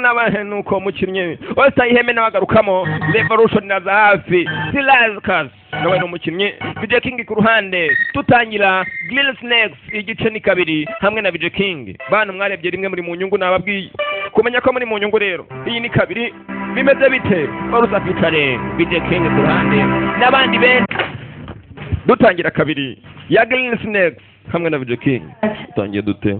n'abana nuko mukinnyi wese iheme n'abagarukamo revolution naza hafi sirazikazi nawe ni umukinnyi vije kingi ku ruhande dutangira green snakes igice ni kabiri hamwe na vije kingi bana mwarebye rimwe muri mu nyungu nababwiye kumenya ko muri mu nyungu rero iyi ni kabiri bimeze bite barusa pitare vije kingi ku ruhande n'abandi benshi dutangira kabiri ya green snakes hamwe na vije kingi dutangiye dute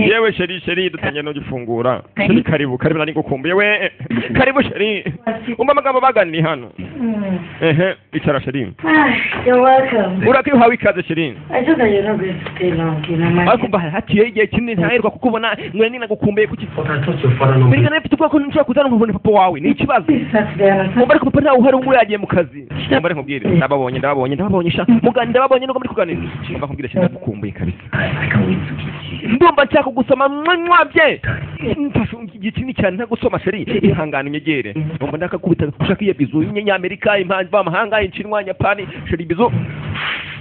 yewe sheri sheri dutangiye no gifungura sheri karibu karibu nari gukumbuye we karibu sheri umva amagambo baganiye hano ehe icara sheri Hi, you're welcome. urako iyo uhawe ikaze sheri I know that you're not going to stay long, you know, my ariko umva hatiyeho igihe kinini ntaherwa kukubona nkore ninagukumbuye kuki But I thought your father knows. mbega nawe mfite ubwoba ko nshobora kuzana nkubona papa wawe ni ikibazo This Saturday and umva Sunday. ariko papa ntawe uhari ubu yagiye mu kazi umva reka nkubwire ndababonye ndababonye ndababonye sha mugani ndababonye nuko muri kuganira umva nkubwire sheri ndagukumbuye kabisa I can't wait to meet you. ndumva nshaka gusoma mwanywa bye mfashe igihe kinini cyane ntagusoma sheri ihangane unyegere ndumva ndakakubita ushaka iyo bizu y'inyamerika impanzi b'amahanga inshinwa nyapani sheri bizu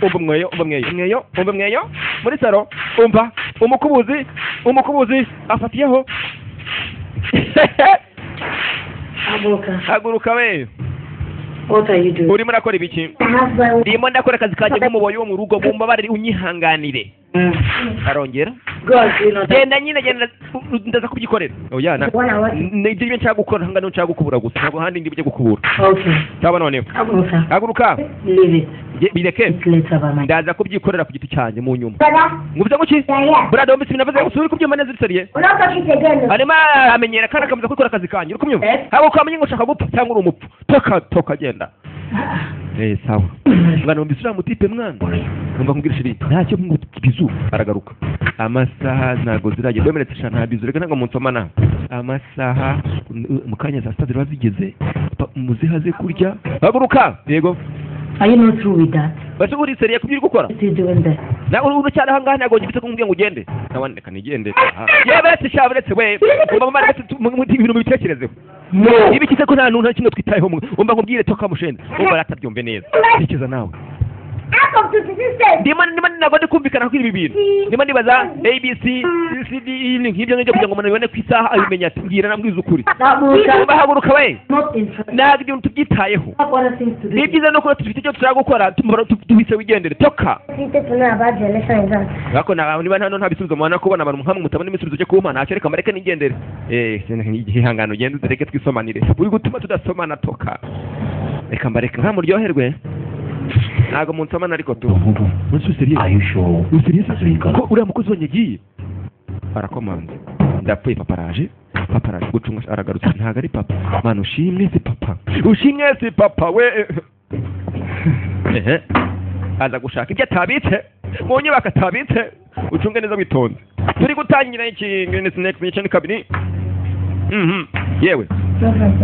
umva mweyo umva mweyo mweyo umva mweyo muri saro umva umukubuzi umukubuzi afatiyeho Abuka, haguruka we what are you doing? urimo urakora ibiki I have my ndimo ndakora akazi kanjye nk'umuboyi wo mu rugo mumbabarire unyihanganire Mm. arongera God, you know that. genda nyine genda ndaza kubyikorera oya na What I want. ni ibyo nshaka gukora ntabwo ariyo nshaka gukubura gusa ntabwo ahandi ndi bujye gukubura Okay. cyangwa noneho Abuka, haguruka leave it. Nge- bireke It's later by my. ndaza kubyikorera ku giti cyanjye mu nyuma Brother, ngubize guki yeah, yeah. burada wumvise ibintu navuze gusa uri kubyumva neza ubisariye We're not talking again. arimo aramenyera kandi akameza kubikora akazi kanjye uri kubyumva Eh. ntabwo kwamenya ngo ushaka gupfa cyangwa uri umupfu toka toka genda eh sawa mwana wumvise uriya mutipe mwana numva nkubwira shiri ntacyo bizu aragaruka amasaha ntabwo ziragera wemeretse sha nta bizu reka ntabwo munsoma nawe amasaha n- mu kanya saa sita ziba zigeze pa- muzihaze kurya haguruka yego Are you not through with that? basi buri seriye kubyo uri gukora What are you doing there? nawe uracyari ahangaha ntabwo ngifite kumbwira ngo ugende nabandika nigende yewe uretse sha uretse we umva mwana uretse tu- mu- mu- ibintu mubitekerezeho No. niba ikize ko nta n'umuntu na kimwe twitayeho mu- umva nkubwire toka mushende umva aratabyumve neza tekereza nawe I come to the system. ndimo ndimo ntabwo ndi kumvikana kuri ibi bintu ndimo ndibaza abc cd evening nk'ibyo ngibyo kugira ngo umuntu abibone ku isaha abimenya ati mbwira nabwiza ukuri Abuka, umva haguruka we not interested. ntabwo ibintu tubyitayeho I have other things to do. ni byiza no kuba dufite icyo dushaka gukora tumara tu- duhise wigendere toka People know about the lesson exam. ariko nta- niba nta nta bisubizo mubona kubona abantu hamwe mutabona ibisubizo byo kumpa ntacyo reka mbareke nigendere eh ihangano ugende utereke twisomanire uri gutuma tudasomana toka reka mbareke nkamuryoherwe ntabwo munsomana ariko tu munsubisiriye Are you sure? Ni serious? That's where you ko got uriya mukozi wanjye agiye arakomanze ndapfuye papa araje papa araje gucunga aragarutse ntabwo ari papa mwana ushimwe si papa ushimwe si papa we ehe aza gushaka ibyo atabitse mu nyubako atabitse ucunge neza witonze turi gutangira ikintu sinekisi igice ni kabiri Mhm. yewe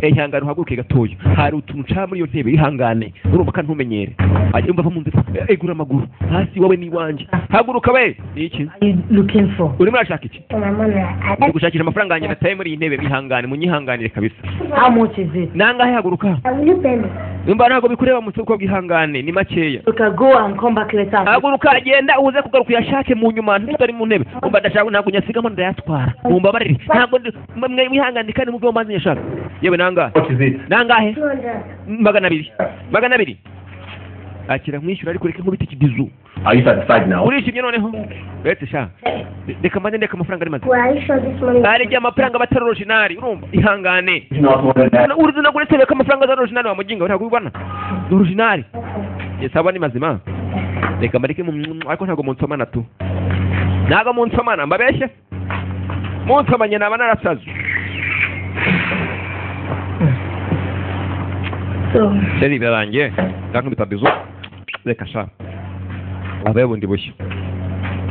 ihangane uhaguruke gatoya hari utuntu nshaka muri iyo ntebe ihangane urumva kandi ntumenyere Ajya yumva avumunze egura amaguru hasi wowe n'iwanjye haguruka we ni iki Are you looking for? urimo urashaka iki So my mom, I ndi gushakisha amafaranga yanjye nataye muri iyi ntebe mwihangane munyihanganire kabisa How much is it? nangahe haguruka I will you pay me? yumva ntabwo bikureba mu isoko bwihangane ni makeya Abuka, go and come back later. haguruka genda uze kugaruka uyashake mu nyuma ntutari mu ntebe umva ndashaka ntabwo nyasigamo ndayatwara mumbabarire ntabwo ndi- mwe mwihangane kandi mubyo mazi nyashaka yewe nangahe What is it? nangahe 200. magana abiri magana abiri akira nkwishyura ariko reka nkubita ikibizu Are you satisfied now? urishimye noneho uretse sha reka mbanze ndeka amafaranga ari mazima Well, are you sure this money? hari igihe amafaranga aba atari orijinari urumva ihangane Do you not want that? urizi no kuretebe ko amafaranga atari orijinari wamuginga ntabwo ubibona ni orijinari yesaba ni mazima reka mbareke mu ariko ntabwo munsomana tu ntabwo munsomana mbabeshye munsomanye naba narasaze So, seri birangiye ndankubita bizu reka sha abaye bundi bushya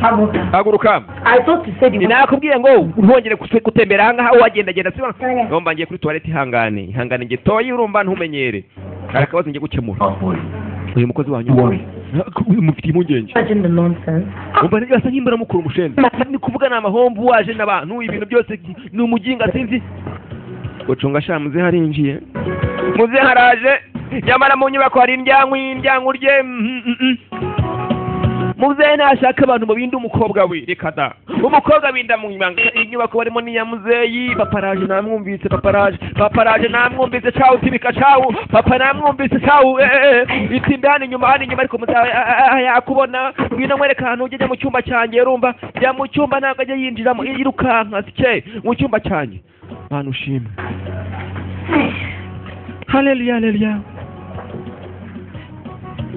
Abuka, haguruka I thought you said you wanted ninakubwiye ngo ntwongere kuse- gutembera ahangaha wagendagenda sibona Sorry. nomba ngiye kuri tuwarete ihangane ihangane ngiye toye urumva ntumenyere hari akabazo ngiye gukemura Not worry. uyu mukozi wanyu Worry. mufitiye impungenge to imagine the nonsense. umva nibyo asa nk'imbara mukura umushende ni kuvuga ni amahomvu waje n'abantu ibintu byose ni umuginga sinzi gucunga sha muze harinjiye muze haraje nyamara mu nyubako hari indyango indyango rye mhm, mhm. muze ntashaka abantu mu bindi umukobwa we reka da umukobwa winda mu ibanga inyubako barimo ni ya muzeyi paparaje namwumvise paparaje paparaje namwumvise cawu tibika cawu papa namwumvise cawu itimbe hano inyuma hano inyuma ariko muzawe yakubona ngwino mwereka ahantu ujye jya mu cyumba cyanjye yarumva jya mu cyumba ntabwo ajya yinjiramo yirukanka sike mu cyumba cyanjye mana ushimwe haleluya haleluya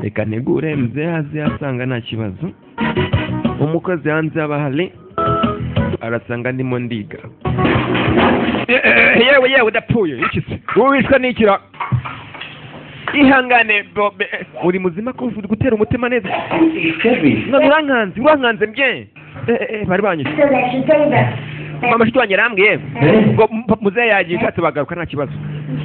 reka ntegure mzee aze asanga nta kibazo umukozi hanze aba ahari arasanga ndimo ndiga Eh, eh, yewe yewe udapfuye iki se wowe wishwe n'ikira ihangane bobe eh, uri muzima kumva uri gutera umutima neza none urankanze urankanze mbye Eh, eh, eh, bari banyishe So that should tell you that. mama shiti wanjye arambwiye Eh. ngo m- muzehe yagiye nshatse bagaruka nta kibazo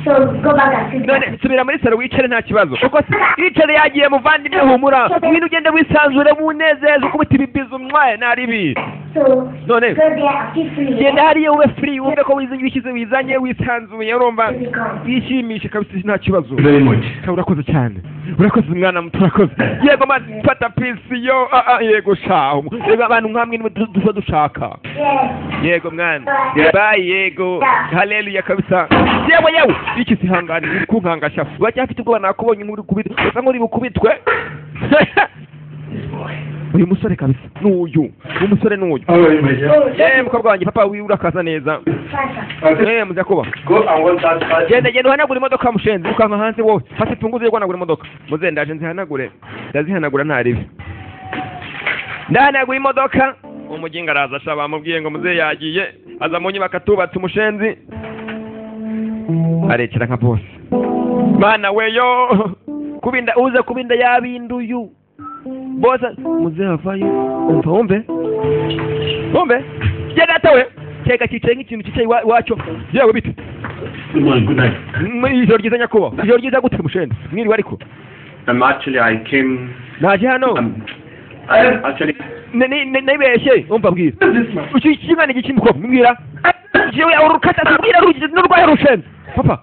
So go back and sit down. none subira muri salo wicare nta kibazo kuko yicare yagiye muvandimwe humura ngwino ugende wisanzure munezeze kuko uti bibiza umwaye naribi So No, no. go there and feel free. genda hariya ube free wumve ko wizi- wishyize wizanye wisanzuye urumva To become. yishimishe kabisa nta kibazo Very much. Ka- urakoze cyane urakoze mwana muto urakoze yego mana fata pisi yo ah, ah, yego shaho yego abantu nkamwe nibo du- duba dushaka Yes. yego mwana bayi yego haleluya kabisa yewe yewe iki sihangane uri kunkanga shafu uracyafite ubwoba nakubonye nk'uri kubitwe usa nk'uri bukubitwe uyu musore kabisa n'uyu uyu musore n'uyu All right, my dear. So yewe mukobwa wanjye papa wiwe urakaza neza Sasa. Okay, yewe muza kuba Go and want that card. genda genda uhanagure imodoka mushenzi ukanka hanze wowe hasi tunguze yo guhanagura imodoka muze ndaje nzihanagure ndazihanagura nta ribi ndahanagura imodoka umuginga araza asha bamubwiye ngo muze yagiye aza mu nyubako atubatse umushenzi arekera nka bose mana weyo kubinda uze kubinda yabinduyu bose muze havayo umva wumve wumve genda atawe kega cyicaye nk'ikintu cyicaye iwa- iwacu yewe bite Good morning, good night. Mwe- ijoro ryiza nyakubahwa ijoro ryiza gute mushende mwiriwe ariko Um, actually, I came. naje hano Um, I actually. Ne- ne- ne- nibeshye umva mbwira This man. Uki- iki mwana iki kimukobwa mbwira jewe yawe urukata tubwira rugize n'urwaye rushenze papa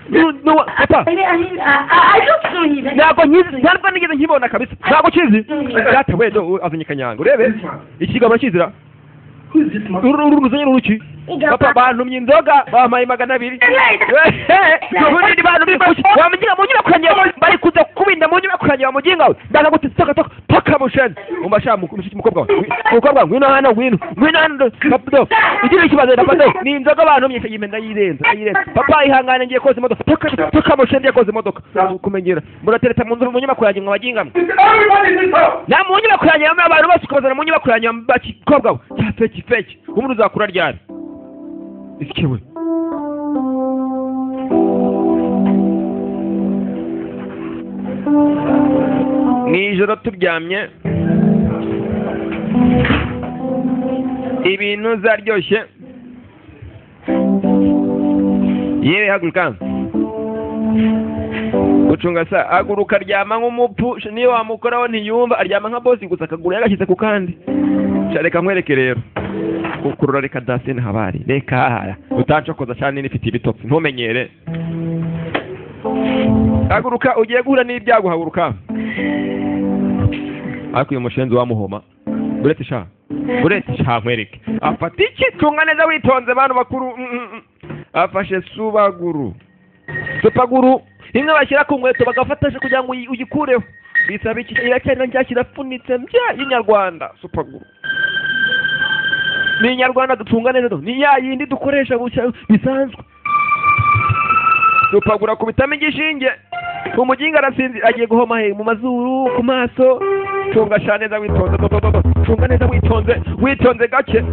nu- nu- papa I mean, I mean, I, I, I don't know him. ntabwo nkizi ntabwo nigeze nkibona kabisa ntabwo ukizi data wedo azanye kanyanga urebe ikigambo kizira Who is this man? uru ruzanye ruki papa bantumye inzoga bampaye magana abiri ubundi bantumye kuki wamugira mu nyubako yanjye bari kuza kubinda mu nyubako yanjye wamuginga we ndaza guti toka toka paka musheni umva sha mushiki mukobwa we mukobwa we ngwino hano ngwino ngwino hano kapdo igira ikibazo dapado ni inzoga bantumye se yimenda yirenza yirenza papa ihangane ngiye koza imodoka toka toka musheni ngiye koza imodoka kumenyera muratereta mu nzu mu nyubako yanjye mwabagingamo Everybody in this house. na mu nyubako yanjye bamwe abantu bose ukabazana mu nyubako yanjye bakobwa we cya feki feki ubundi uzakura ryari isikewe mu ijoro turyamye ibintu zaryoshye yewe haguruka gucunga sa aguruka aryama nk'umupfu sh- niyo wamukoraho ntiyumva aryama nka bosi gusa akaguru yagashyize ku kandi Sha, reka nkwereke rero Ku- kurura reka dasine habari reka hahara utancokoza cyane n'ifite ibitotsi ntumenyere haguruka ugiye guhura n'ibyago haguruka ariko uyu mushenzi wamuhoma uretse sha uretse sha nkwereke afata iki tunga neza witonze bantu bakuru Mm, mm, mm. afashe subaguru supaguru imwe bashyira ku nkweto bagafatasha kugira ngo uyi- uyikureho bisaba iki iracyari na ryashyira afunitse mbya y'inyarwanda supaguru ni inyarwanda dutunga neza do ni ya yindi dukoresha bucya bisanzwe supaguru akubitamo igishinge umuginga arasinzi agiye guhoma he mu mazuru ku maso tunga sha neza witonze do, do, do, do. tunga neza witonze witonze gake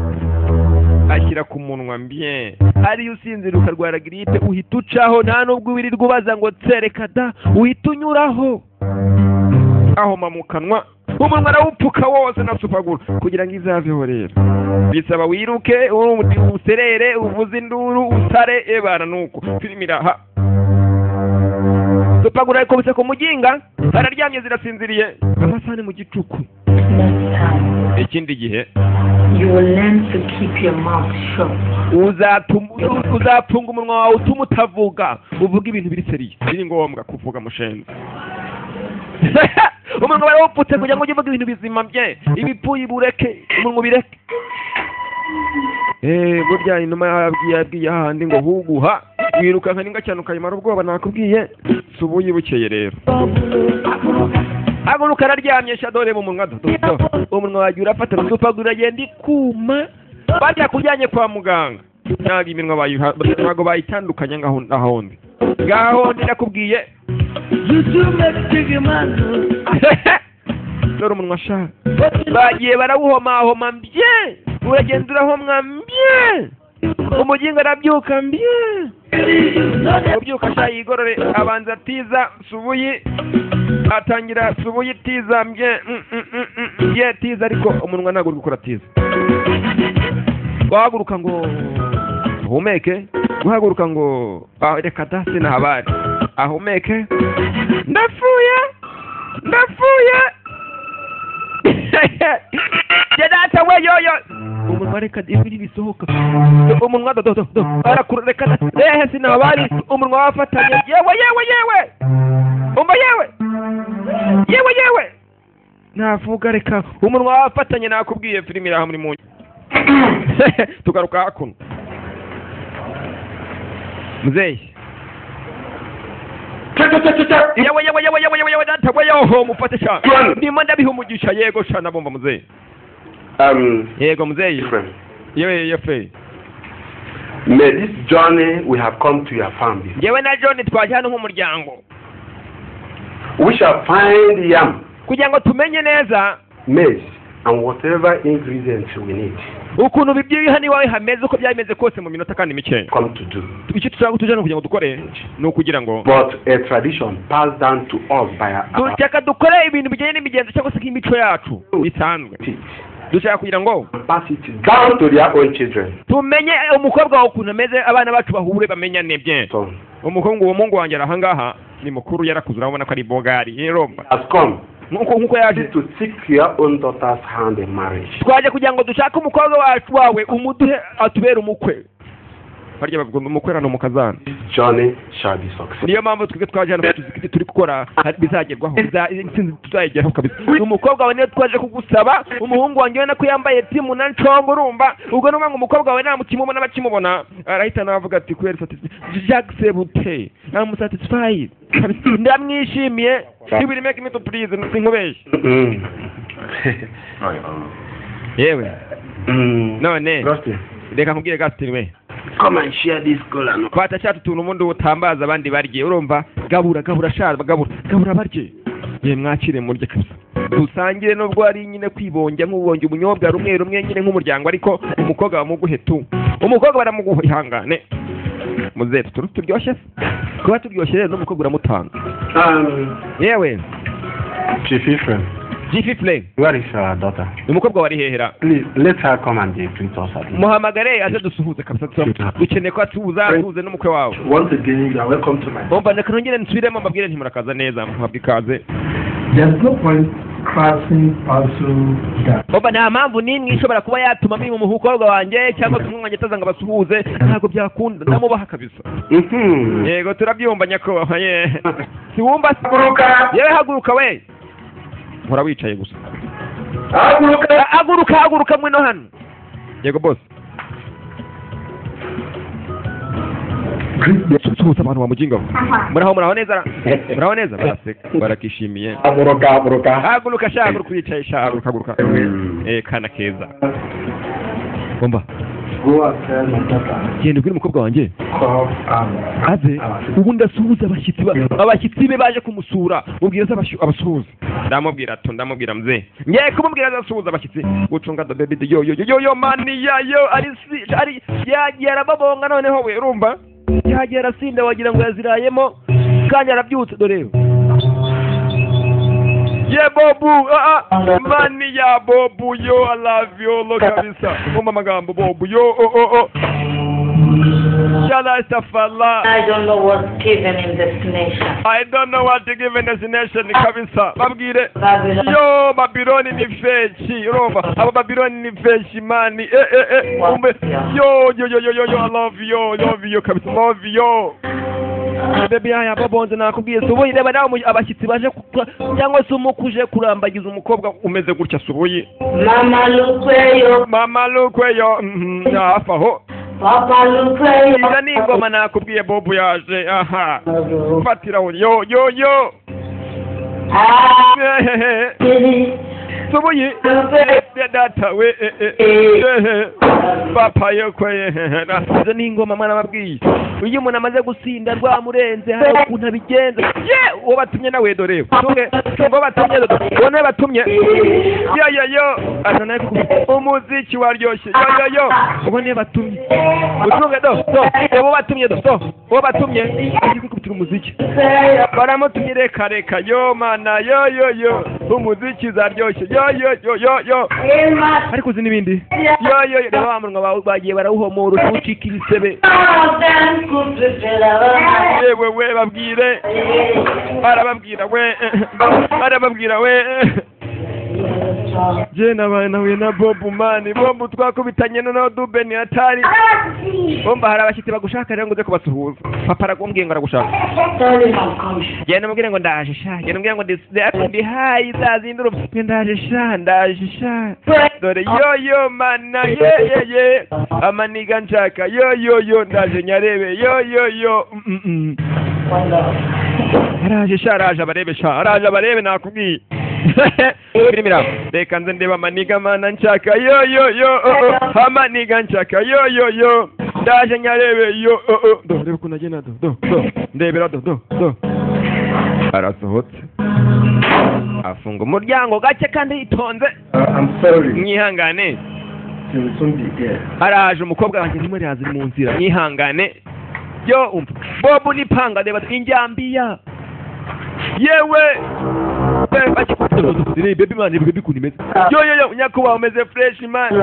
ashyira ku munwa mbye ariyo usinzira ukarwara giripe uhita ucaho nta nubwo wirirwa ubaza ngo tsereka da uhita unyuraho ahoma mu kanwa umunwa arawupfuka wose na supaguru kugira ngo izaveho rero bisaba wiruke undi userere uvuze induru usare ebana nuko filime iraha supaguru arikubise ku muginga araryamye zirasinziriye amasahani mu gicuku Next time, ikindi gihe you will learn to keep your mouth shut. Uzatuma- uzapfunga umunwa wawe utuma utavuga uvuga ibintu biri seriye biri ngombwa kuvuga mushenzi umunwa warawupfutse kugira ngo ujye uvuga ibintu bizima bye ibipfuye bureke umunwa ubireke Eh, burya inuma yabwiye yabwiye hahandi ngo huguha wirukanka n'inga cyane ukayimara ubwoba nakubwiye si ubuyibukeye rero haguruka araryamye shadore mu munwa dodo umunwa wagiye urafata rusupagura uragenda ikuma bajya kujyanye kwa muganga ntabwo iminwa bayiha- ntabwo bayitandukanye ngaho n'ahondi ngaho ndi nakubwiye dore umunwa ashaka bagiye barawuhomahoma mbye uragenda urahomwa mbye umugingo arabyuka mbye ubyuka ashaka yigorore abanza atiza subuyi atangira subuye itiza mbye mm, mm, mm, mm, ye tiza ariko umunwa ntabwo uri gukora tiza guhaguruka ngo ahumeke guhaguruka ngo ah, reka da sinahabari ahumeke ndapfuye ndapfuye jya data we yoyo umunwa reka ijwi ribisohoka umunwa dododo arakura reka da rehe sinahabari umunwa wafatanye yewe yewe yewe umva yewe yewe yewe navuga reka umunwa wafatanye nakubwiye filimi iraha muri munyu tugaruka hakuno muzeyi yewe yewe yewe yewe yewe yewe data we yoho mufate sha ndimo ndabiha umugisha yego sha nabumva muzeyi Um, yego muzeyi friend, yewe yefe may this journey we have come to your family. yewe na john twaje hano nk'umuryango We shall find yam, kugira ngo tumenye neza maize, and whatever ingredients we need. ukuntu bibye hano iwawe hameze uko byameze kose mu minota kandi mikeya Come to do. icyo tuzaba tujyana kugira ngo dukore ni ukugira ngo But a tradition passed down to us by our our dushaka dukore ibintu bijyanye n'imigenzo cyangwa se nk'imico yacu bisanzwe feet. dushaka kugira ngo Pass it down to their own children. tumenye umukobwa wawe ukuntu ameze abana bacu bahure bamenyane bye So, umukobwa uwo mungu wanjye arahangaha ni mukuru yarakuze urabona ko ari bogari yeromba has come nkuko nkuko yaje to seek your own daughter's hand in marriage. twaje kugira ngo dushake umukobwa wacu wawe umuduhe atubere umukwe barya bavuga ngo umukwe ni umukazana This journey shall be successful. niyo mpamvu twebwe twaje hano tuzi ko ibyo turi gukora hari- bizagerwaho Biza- intsinzi tuzayigeraho kabisa uyu mukobwa wawe niyo twaje kugusaba umuhungu wanjye ubona ko yambaye timu na nshongo urumva ubwo ni ukuvuga ngo umukobwa wawe ntamukimubona abakimubona arahita navuga ati kubera satisfi- jagisebute namusatisfayi ndamwishimiye ibiri meke imito purize sinkubeshye Mm. yewe mm. none Gospel. reka nkubwire gasitiri we Come and share this goal and fata cya tuntu ubundi utambaza abandi barye urumva gabura gabura sha gabura gabura barye ye mwakire murye kabisa dusangire nubwo ari nyine kwibonja nk'ubonje ubunyobwa rumwe rumwe nyine nk'umuryango ariko umukobwa bamuguhe tu umukobwa baramuguha ihangane muzetu turu turyoshye se kuba turyoshye rero n'umukobwa uramutanga Um, yewe Chief Ephraim, jifi play where is our daughter? umukobwa wari hehera Please let her come and be with us at least. muhamagare aze dusuhuze kabisa tuza- dukeneye ko atuza atuze n'umukwe wawe Once again, you are welcome to my. bumva reka nongere nsubiremo mbabwire ntimurakaza neza muhabwe ikaze There's no point crossing also that. Oba nta mpamvu n'imwe ishobora kuba yatuma miri mu mukobwa wanjye cyangwa se umwana ataza ngo abasuhuze ntabwo byakunda ndamubaha kabisa Mm-hmm. yego turabyumva nyakubahwa ye siwumva se yewe haguruka we nkora wicaye gusa Haguruka. haguruka haguruka mwe no hano yego bose suhuza abantu bamuginga muraho muraho neza muraho neza baraseka barakishimiye Haguruka, haguruka. haguruka sha haguruka wicaye sha haguruka haguruka eh kana keza umva Go after my daughter. genda ubwire umukobwa wanjye Call um, aze ubundi asuhuze abashyitsi ba- abashyitsi be baje kumusura mubwira se abashu- abasuhuze ndamubwira tu ndamubwira mzee ngiye kumubwira aze asuhuze abashyitsi gucunga the baby yo yo yo yo yo mani ya yo ari si- ari yagiye arababonga noneho we urumva yagiye arasinda wagira ngo yazirayemo kandi arabyutse dore ye bobu ah ah mani ya bobu yo i love you lo kabisa umva amagambo bobu yo oh oh oh Shalastafallah. I don't know what's given in this nation. I don't know what to give in this nation kabisa babwire Babylon yo babiloni ni feshi urumva abo babiloni ni feshi mani eh, eh, eh. Umbe, yo yo yo yo yo yo i love you love you kabisa love you bebe yaya babonze nakubwiye subuyi reba nawe mu- abashyitsi baje ku- cyangwa se umukuje kurambagiza umukobwa umeze gutya subuyi Mama look where you, mama lukweyo mhm, hafi aho Papa look where you. iza ni ingoma nakubwiye bobu yaje aha fatira aho yo yo yo Ah, Ehehe. baby, subuyi look where you. Ya data we eh, eh, eh, papa yo kweye izo ni ingoma mwana babwiye iyo umuntu amaze gusinda rwamurenze hari ukuntu abigenza ye uwo batumye nawe dore tumwe tumwe batumye uwo nawe batumye yo yo yo asa nawe ku- umuziki waryoshye yo yo yo uwo niwe batumye utunge do do uwo batumye do do uwo batumye agiye kwikubitira umuziki baramutumye reka reka yo mana yo yo yo umuziki zaryoshye yo yo yo yo yo ariko uzi n'ibindi yo yo yo reba bamunwa bawe bagiye barawuhomora ucika ibisebe All of them could be better. yewe we babwire barababwira we barababwira we je nabaye nahuye na bobu mani bobu twakubitanye noneho dubeni hatari bomba hari abashyitsi bagushaka rero ngo uze kubasuhuza papa aragubwiye ngo aragushaka Tell him I'm coming. genda umubwire ngo ndaje sha genda umubwire ngo ndis- ndi- ndi hayi za zindi urupfu ndaje sha ndaje sha dore yo yo mana ye ye ye amaniga nshaka yo yo yo ndaje nyarebe yo yo yo mm, mm, mm. araje sha araje abarebe sha araje abarebe nakubwiye birimira reka nze ndeba amaniga mana nshaka yo yo yo oh, oh. amaniga nshaka yo yo yo ndaje nyarebe yo oh, oh. do reba ukuntu agenda do do do ndebera do do do arasohotse afunga umuryango gake kandi yitonze Uh, I'm sorry. mwihangane She will soon be there. haraje umukobwa wanjye ndimo iraza mu nzira mwihangane yo umva bobu n'ipanga reba injyambiya yewe Eh, bakikubwira, baby man baby kuntu imeze yo yo yo nyakubahwa umeze fresh man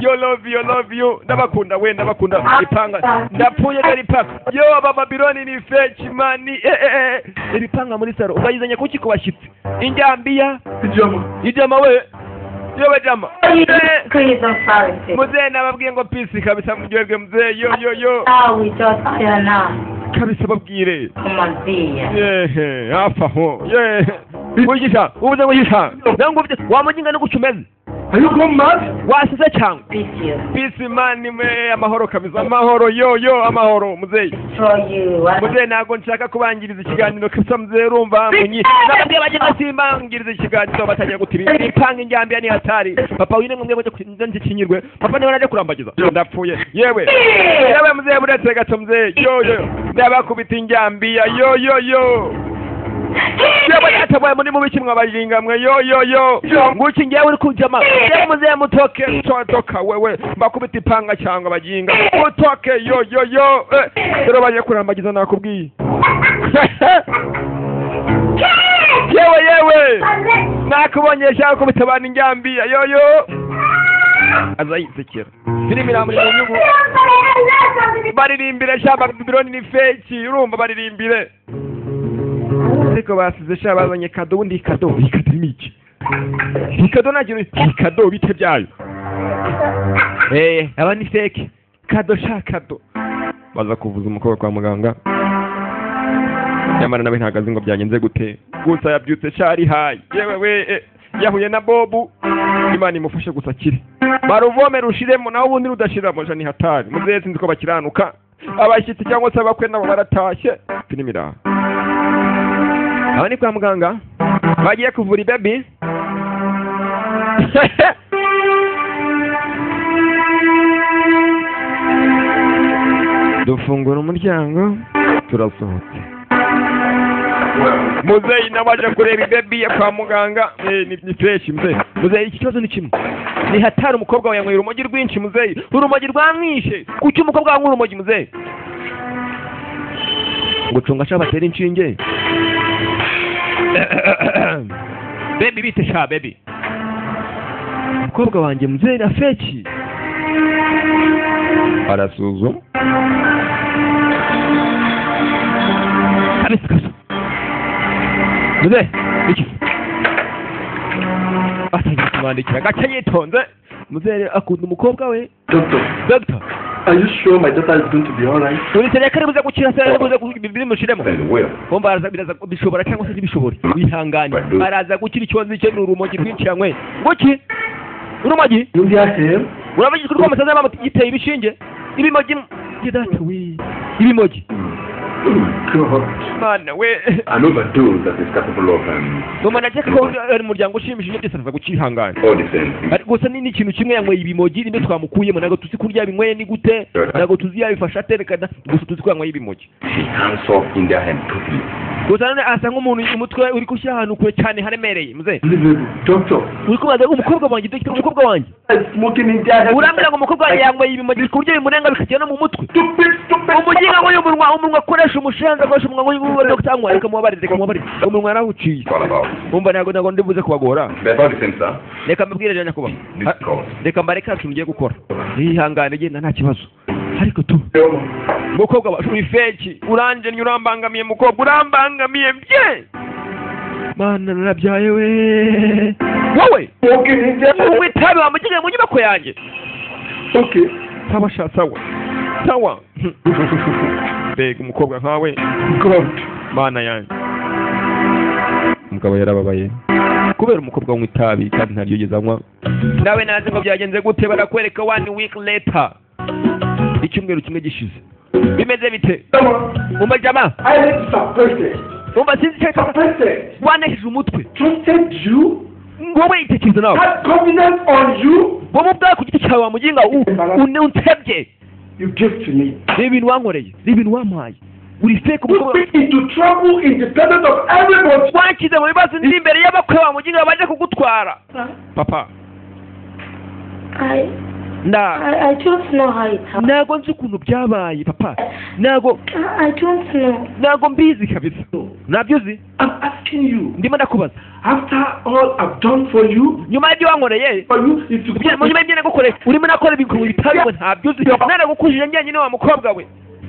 yo love you love you ndabakunda we ndabakunda ipanga ndapfuye rero ipanga yo abababironi ni fake mani eh eh eh iri panga muri saro urayizanye kuki ku bashyitsi injyambiya Ijoma. ijama we yewe jama Eh, Please don't sorry. muzehe nababwiye ngo pisi kabisa muryoherwe muzehe yo yo yo Now we just here now. kabisa babwire Come on, dear. yehe hafi aho yehe wigisha ubuze wigisha nawe ngo ufite wamujinga no gucumeze Are you gone mad? wasize cyangwa Beat you. pisi mani me amahoro kabisa amahoro yo yo amahoro muzehe Destroy you. I muzehe ntabwo nshaka kubangiriza ikiganiro kabisa muzehe urumva munyi nababwiye bajya basimbangiriza ikiganiro batangira gutira ipanga injyambiya ni hatari papa wine mwebwe mujye kukinza ntikinyirwe papa niwe naje kurambagiza ndapfuye yewe yewe muzehe muretse gato muzehe yo yo ndabakubita injyambiya yo yo yo yewe yatabaye muri mubi kimwe abajinga mwe yo yo yo nguki ngewe uri kujama yewe muzehe mutoke mutotoka wewe mbakubita ipanga cyangwa abajinga mutoke yo yo yo Eh, rero baje kurambagiza nakubwiye yewe yewe nakubonye shaka ko bitabana injyambiya yoyo aza yisekera filimi iramuri mu nyungu baririmbire sha babironi ni feki urumva baririmbire ariko basize sha bazanye kado ubundi iyi kado iyi kado ni iki iyi kado nta kintu iyi kado bite byayo eee aba ni feki kado sha kado baza kuvuza umukobwa kwa muganga nyamara nawe ntabwo azi ngo byagenze gute gusa yabyutse shari hayi yewe we eh, yahuye na bobu imana imufashe gusa akire baruvome rushiremo naho ubundi rudashiramo jani hatari muzehe sinzi ko bakiranuka abashyitsi cyangwa se abakwe nabo baratashye filimi iraha aba ni kwa muganga bagiye kuvura ibebi dufungura umuryango turasohoka Well, muzeyi nawe aje kureba ibebi ya kwa muganga Eh, ni- ni fresh muzeyi muzeyi iki kibazo ni kimwe ni hatari umukobwa wawe yanyweye urumogi rwinshi muzeyi urumogi rwamwishe kuki umukobwa wanywa urumogi muzeyi gucunga ashaka batera inshinge bebi bite sha bebi umukobwa wanjye muzeyi na feki arasuzuma kabisa kabisa muzehe iki atangiye kumwandikira gace yitonze muzehe akunda umukobwa we doctor, dogita Are you sure my daughter is going to be alright? urusengero ko ribuze gukira se ribuze kugira ibiri mushiremo Then well. bo baraza biraza bishobora cyangwa se ntibishobore wihangane Badu. baraza gukira ikibazo icyo ni urumogi rw'inciranywe ngoki urumogi You hear him? urabagirwa urwo amasaza yaba giteye ibishinge ibimogi gidata we ibimogi Oh God. mana we An overdose that is capable of um, mama naje ko ari umuryango ushimishije byose biza gukihangana all the same things. Ari- gusa ni n'ikintu kimwe yanyweye ibimogi rimwe twamukuyemo ntabwo tuzi kurya binyweye ni gute ntabwo tuzi yabifasha aterekana gusa tuzi ko yanyweye ibimogi She hands off in their hand totally. gusa none asa nk'umuntu umutwe uri gushyira ahantu kure cyane haremereye muzehe Unbelievable. Doctor, uri kubaza ngo umukobwa wanjye dufite umukobwa wanjye I'm smoking in their hand. urambwira ngo umukobwa wanjye yanyweye ibimogi ku buryo bimurenga bikagera no mu mutwe Stupid, stupid. umuginga ngo y'umunwa umunwa akoresha umushenzi akoresha umunwa w'ubundi cyangwa reka mubabarire reka mubabarire umunwa yarawuciye It's all about. umva ntabwo ntabwo ndibuze kubagora They're about the same, sir. reka mbabwire rero nyakubahwa This cause. reka mbareke nta kintu ugiye gukora yihangane genda nta kibazo ariko tu mukobwa wacu uri feki urangennye urambangamiye mukobwa urambangamiye bye mana narabyaye we wowe Smoking in their hand. unywa itabi wamugeze mu nyubako yanjye Okay. ntabashatsa we sawa mbega umukobwa nkawe God. mana yanjye umugabo yarababaye kubera umukobwa wanywa itabi kandi ntaryo yigeze anywa nawe naze ngo byagenze gute barakwereka one week later icyumweru kimwe gishize bimeze bite Someone, umva jama I need to suppress it. umva sinzi icyo aricyo Suppress it. wanahije umutwe Trusted you. wowe yitekereza nawe Had confidence on you. wowe ubwawe ku giti cyawe wamuginga unsebye You gave to me. ni ibintu wankoreye ni ibintu wampaye uri feke Put umukobwa me into trouble independent of everybody. wanshyize mu bibazo ndi imbere y'abakwe bamuginga baje kugutwara papa I, nda I, I don't know how it happened. ntabwo nzi ukuntu byabaye papa ntabwo I, I don't know. ntabwo mbizi kabisa ntabyo uzi I'm asking you. ndimo ndakubaza After all I've done for you, nyuma y'ibyo wankoreye for you is to go. ibyo- mu nyuma y'ibyo nagukoreye urimo nakora ibintu bitari ngo ntabyo uzi naragukujije njyenyine wa mukobwa we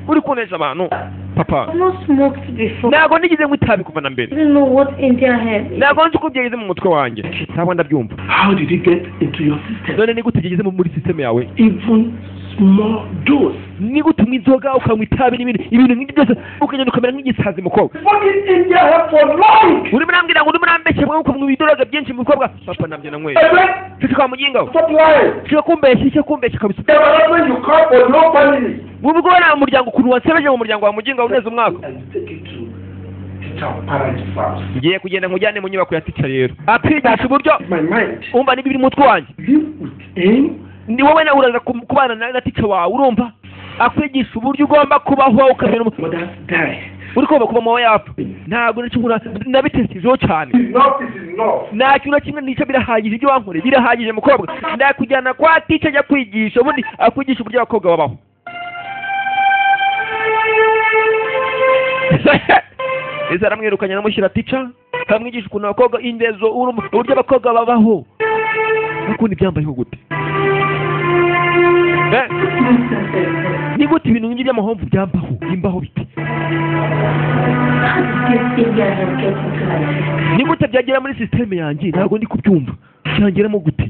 uri kunesha abantu papa I've not smoked before. ntabwo nigeze ngo itabi kuva na I mbere don't know what's in their head. ntabwo nzi uko byageze mu mutwe wanjye ntabwo ndabyumva How did it get into your system? none ni gute byageze mu- muri sisiteme yawe Even small dose. ni gute unywa inzoga ukanywa itabi n'ibindi ibintu nk'ibyo byose ukagenda ukamera nk'igisazi mukobwa Fucking in their head for life. urimo urambwira ngo urimo urambeshya mwe ukumwe ibidoroga byinshi mukobwa papa nabyo nanyweye Amen. cyo twamuginga we Stop lying. cyo kumbeshya cyo kumbeshya kabisa The husband you call for no family. wowe ubwo wari mu muryango ukuntu wansebeje mu muryango wa muginga uneze umwaka And you take it to teacher or parent's house. ngiye kugenda nkujyane mu nyubako ya tica rero akwigisha uburyo My mind. umva niba biri mutwe wanjye Live with him. ni wowe nawe uraza ku- kubana na na tica wawe urumva akwigisha uburyo ugomba kubaho ukamera umu- Mothers die. uri kumva kuba mama yapfa ntabwo nacyo nkura nabiteshijeho cyane Enough is enough. nta kintu na kimwe nica birahagije ibyo wankoreye birahagije mukobwa ndakujyana kwa tica ajya kwigisha ubundi akwigisha uburyo abakobwa babaho ese aramwirukanye anamushyira tica akamwigisha ukuntu abakobwa indezo urumva uburyo abakobwa babaho n'ukundi byambayeho gute Eh, ni gute ibintu nk'ibyo by'amahomvu byambaho bimbaho bite How did this in their head get into my system? ni gute byagera muri sisiteme yanjye ntabwo ndi kubyumva byangeramo gute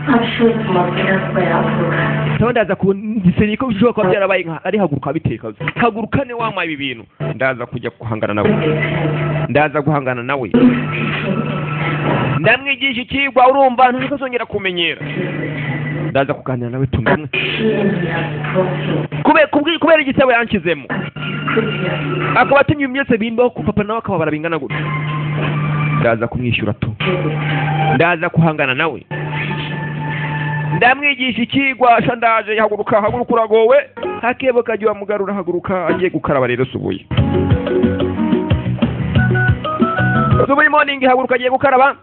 I'm sure it must be elsewhere else. ndaba ndaza ku gisenge ko bishobora kuba byarabaye nka ari haguruka biteka haguruka ne wanywa ibi bintu ndaza kujya guhangana nawe ndaza guhangana nawe ndamwigisha ikigwa urumva ntabwo azongera kumenyera ndaza kuganira nawe tumwe Shame he has brought him. kubera kubwi- kubera igisebo yanshyizemo Christian, akaba atumye ibintu byose bimbaho ku papa nawe akababara bingana gutya ndaza kumwishyura tu ndaza kuhangana nawe ndamwigisha ikigwa sha ndaje haguruka haguruka uragowe hakebo kajya wamugarura haguruka agiye gukaraba rero subuye subuye morning haguruka agiye gukaraba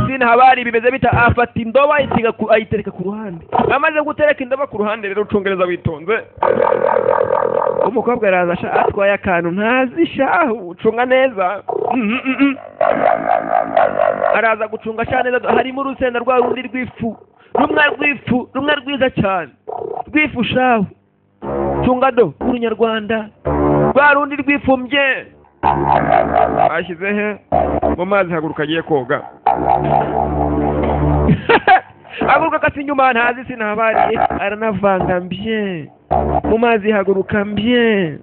sina habari bimeze bita afata indobo ayitega ku- ayitereka ku ruhande amaze gutereka indobo ku ruhande rero ucongereza witonze umukobwa araza asha atwaye akantu ntazi shahu cunga neza Mhm, mhm. araza gucunga cyane harimo urusenda rwa rundi rw'ifu rumwe rw'ifu rumwe rwiza cyane rw'ifu shahu cunga do urunyarwanda rwa rundi rwifumbye ashyize he mu mazi haguruka agiye koga haguruka kasi inyuma ntazi sinabariye aranavanga mbye mu mazi haguruka mbye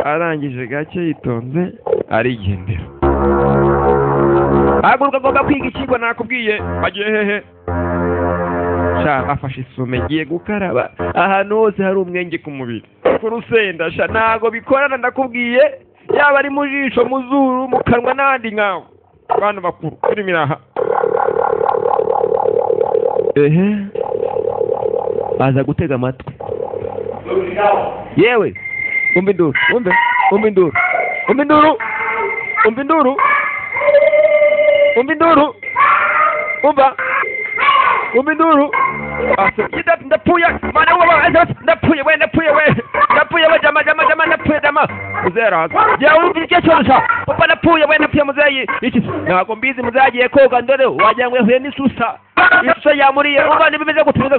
arangije gake yitonze arigendera haguruka agomba kwiga ikigo nakubwiye agiye hehe sha afashe isume ngiye gukaraba ahantu hose hari umwenge ku mubiri ku rusenda sha ntago bikorana ndakubwiye yaba ari mu jisho mu zuru mu kanwa n'ahandi nkawe bantu bakuru irimo iraha ehe baza gutega amatwi yewe umva induru umve umva induru umva induru umva induru umva induru umva umva induru Asa- Yida- ndapfuye mana w'uba- asa- ndapfuye we ndapfuye we ndapfuye we jama jama jama ndapfuye jama muzera hasi jya wumva icyo cyoroshya papa ndapfuye we ndapfuye muzeyi iki ntabwo mbizi muzagiye koga ndore wagira ngo yahuye n'isusa isusa yamuriye uba nibimeze gutumiza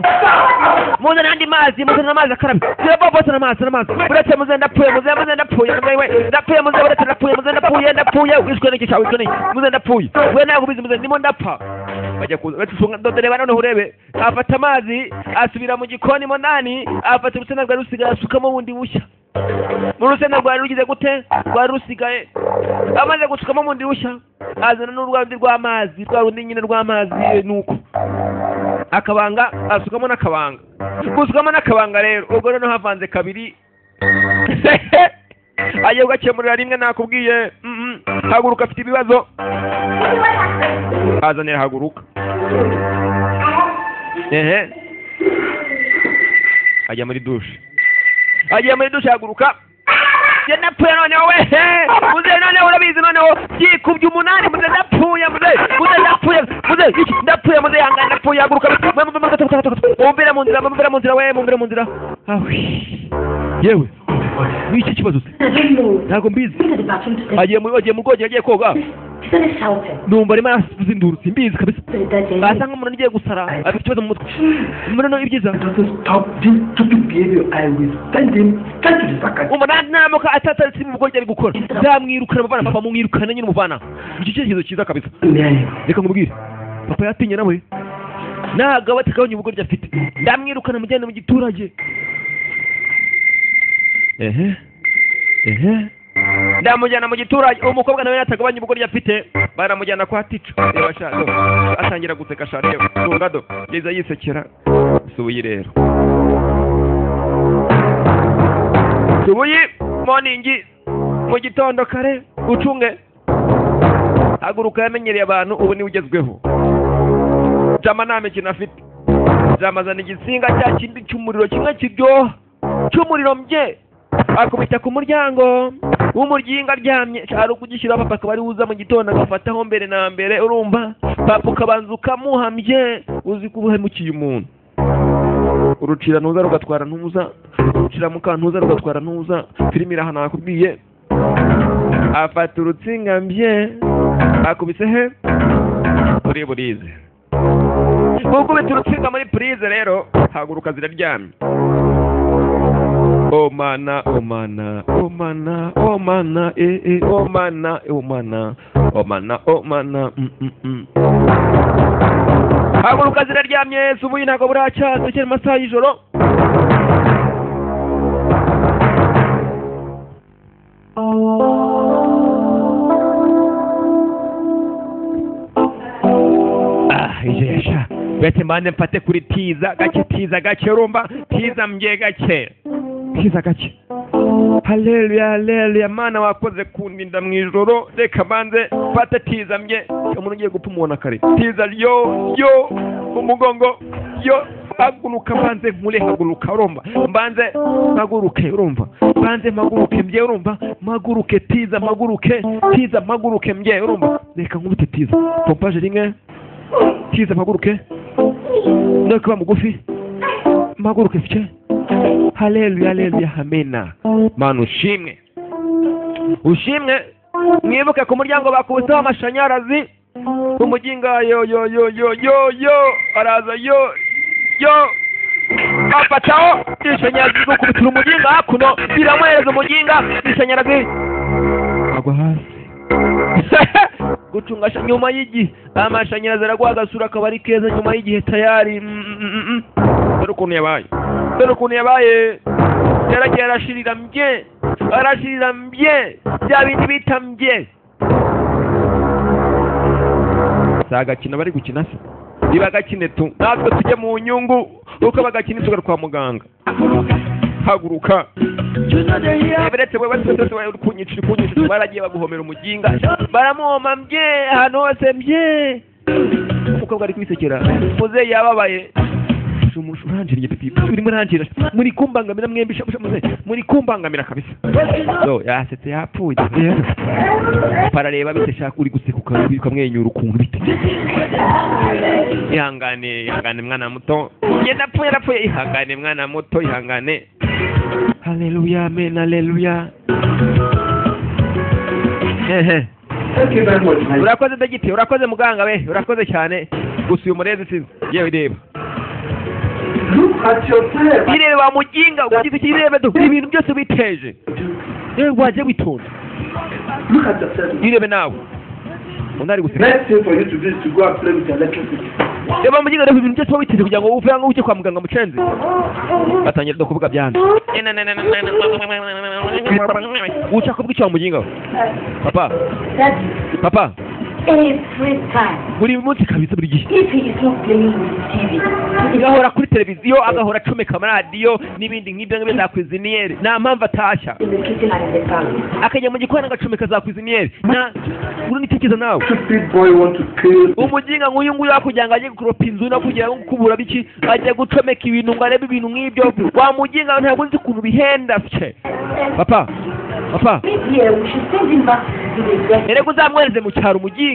muzana andi mazi muzana amazi akarabye jya bo bose n'amazi n'amazi buretse muze ndapfuye muze muze ndapfuye muze we ndapfuye muze buretse ndapfuye muze ndapfuye ndapfuye wishwe n'iki cyawe wishwe n'iki muze ndapfuye we ntabwo ubizi muze ndimo ndapfa bajya kuza batufunga ndodoreba noneho urebe afata amazi asubira mu gikoni monani afata urusenda rwari rusigaye asukamo bundi bushya mu rusenda rwari rugize gute rwari rusigaye amaze gusukamo bundi bushya azana n'urwandi rw'amazi rwa rundi nyine rw'amazi eh, nuko akabanga asukamo n'akabanga gusukamo n'akabanga rero ubwo noneho havanze kabiri agiye kugakemurira rimwe nakubwiye mm, mm. haguruka afite ibibazo azanira haguruka ehe ajya muri dushe agiye muri dushe haguruka njye napfuye noneho we muze noneho urabizi noneho byikubye umunani muze ndapfuye muze muze ndapfuye muze iki ndapfuye muze yangana ndapfuye haguruka we muve muve muve muve mumvira mu nzira mumvira mu nzira we mumvira mu nzira awe yewe w'iki kibazo se ntabwo mbizi agiye mu agiye mu bwogero agiye koga numva arimo arasindurutse mbizi kabisa asa nk'umuntu ugiye gusara afite ikibazo mu mutwe muri no ibyiza doesn't stop this stupid behavior. I will send him straight to the psychiatrist. umunani ntamuka atatarutse mu bwogero ari gukora zamwirukana muvana papa mumwirukana nyine umuvana icyo cyerekezo cyiza kabisa reka nkubwire papa yatinye nawe ntabwo aba atakabonye ubugoryi afite ndamwirukana mujyane mu giturage ehe ehe ndamujyana mu giturage uwo mukobwa nawe yatagabanya ubugoryi afite baramujyana kwa tica reba sha do atangira guseka sha reba tunga do liza yisekera subuyi rero subuyi moningi mu gitondo kare ucunge haguruka yamenyereye abantu ubu niwe ugezweho jama nta mikino afite zamazana igisinga cya kindi cy'umuriro kimwe kiryoha cy'umuriro mbye akubita ku muryango w'umuryango aryamye ari ukugishyiraho papa akaba ariwe uza mu gitondo agafataho mbere na mbere urumva papa ukabanza ukamuhamye uzi ko uba uhemukiye umuntu urucira ntuza rugatwara ntuza urucira mukantuza rugatwara ntuza filime iraha nakubwiye afata urutsinga mbye akubise he kuri burize gukubita urutsinga muri purize rero haguruka ziraryamye omana omana omana omana eh, eh, omana omana omana omana mm, mm, mm. haguruka ziraryamye subuyi ntabwo buracyaza cyane amasaha y'ijoro Ah, ije yasha bete mbande mfate kuri tiza gake tiza gake urumva tiza mbye gake tiza gake haleluya haleluya mana wakoze kundinda mu ijoro reka mbanze mfate tiza mbye umuntu ugiye gupfa umuntu kare tiza yo yo mu mugongo yo haguruka mbanze nkure haguruka urumva mbanze mpaguruke urumva mbanze mpaguruke mbye urumva mpaguruke tiza mpaguruke tiza mpaguruke mbye urumva reka nkubite tiza pompaje rimwe tiza mpaguruke no kuba mugufi mpaguruke fice haleluya haleluya hamena mana ushimwe ushimwe mwibuke ku muryango bakubiseho amashanyarazi umuginga yo yo yo yo yo yo araza yo yo afataho ishanyarazi gukubitira umuginga hakuno biramuhereza umuginga ishanyarazi agwa hasi gucunga sha- nyuma y'igihe amashanyarazi araguha agasura akabari keza nyuma y'igihe tayari Mm, mm, mm, mm. dore ukuntu yabaye dore ukuntu yabaye yaragiye arashirira mbye arashirira mbye bya bindi bita mbye si agakino bari gukina se niba agakine tu natwe tujye mu nyungu kuko bagakina tugaruka kwa muganga haguruka beretse wewe twese uri kunyicira kunyicira baragiye baguhomera umuginga baramuhoma mbye ahantu hose mbye umukobwa ari kwisekera muzeyi yababaye Sha umusha uranjiriye pipi urimo uranjira muri kumbangamira mwembi sha- sha muzeyi muri kumbangamira kabisa so yasetse yapfuye parareba bite shaka uri guseka uka- ukamwenyura ukuntu bite ihangane ihangane mwana muto njye napfuye napfuye ihangane mwana muto ihangane Haleluya, amen, haleluya. Ehe. Thank you very much, my dear. urakoze dogiti urakoze muganga we urakoze cyane gusa uyu murezi sinzi yewe reba Look at yourself. irebe wa muginga ugize iki irebe do ibintu byose witeje yewe waje witonda Look at yourself. irebe nawe undi ari guseka Next thing for you to do is to go and play with electricity. reba muginga reba ibintu byose wowe witeje kugira ngo uve aho ujye kwa muganga mucenze batangira no kuvuga byanze uca kubwica wa muginga we papa That's papa every time. buri munsi kabisa buri gihe If he is not playing with the TV, it's agahora kuri televiziyo agahora acomeka amaradiyo n'ibindi nk'ibyo ngibyo za kwiziniyeri nta mpamvu atashya in the kitchen and in the family. akajya mu gikoni agacomeka za kwiziniyeri na urunitekereza nawe Stupid boy want to kill. umuginga nk'uyu nguyu wakugira ngo ajye gukuropa inzu no kugira ngo kubura biki ajya gucomeka ibintu ngo arebe ibintu nk'ibyo wa muginga ntabwo uzi ukuntu bihenda se papa papa Maybe uh, we should send him back to the rest. erega uzamwohereze mu cyaro umuginga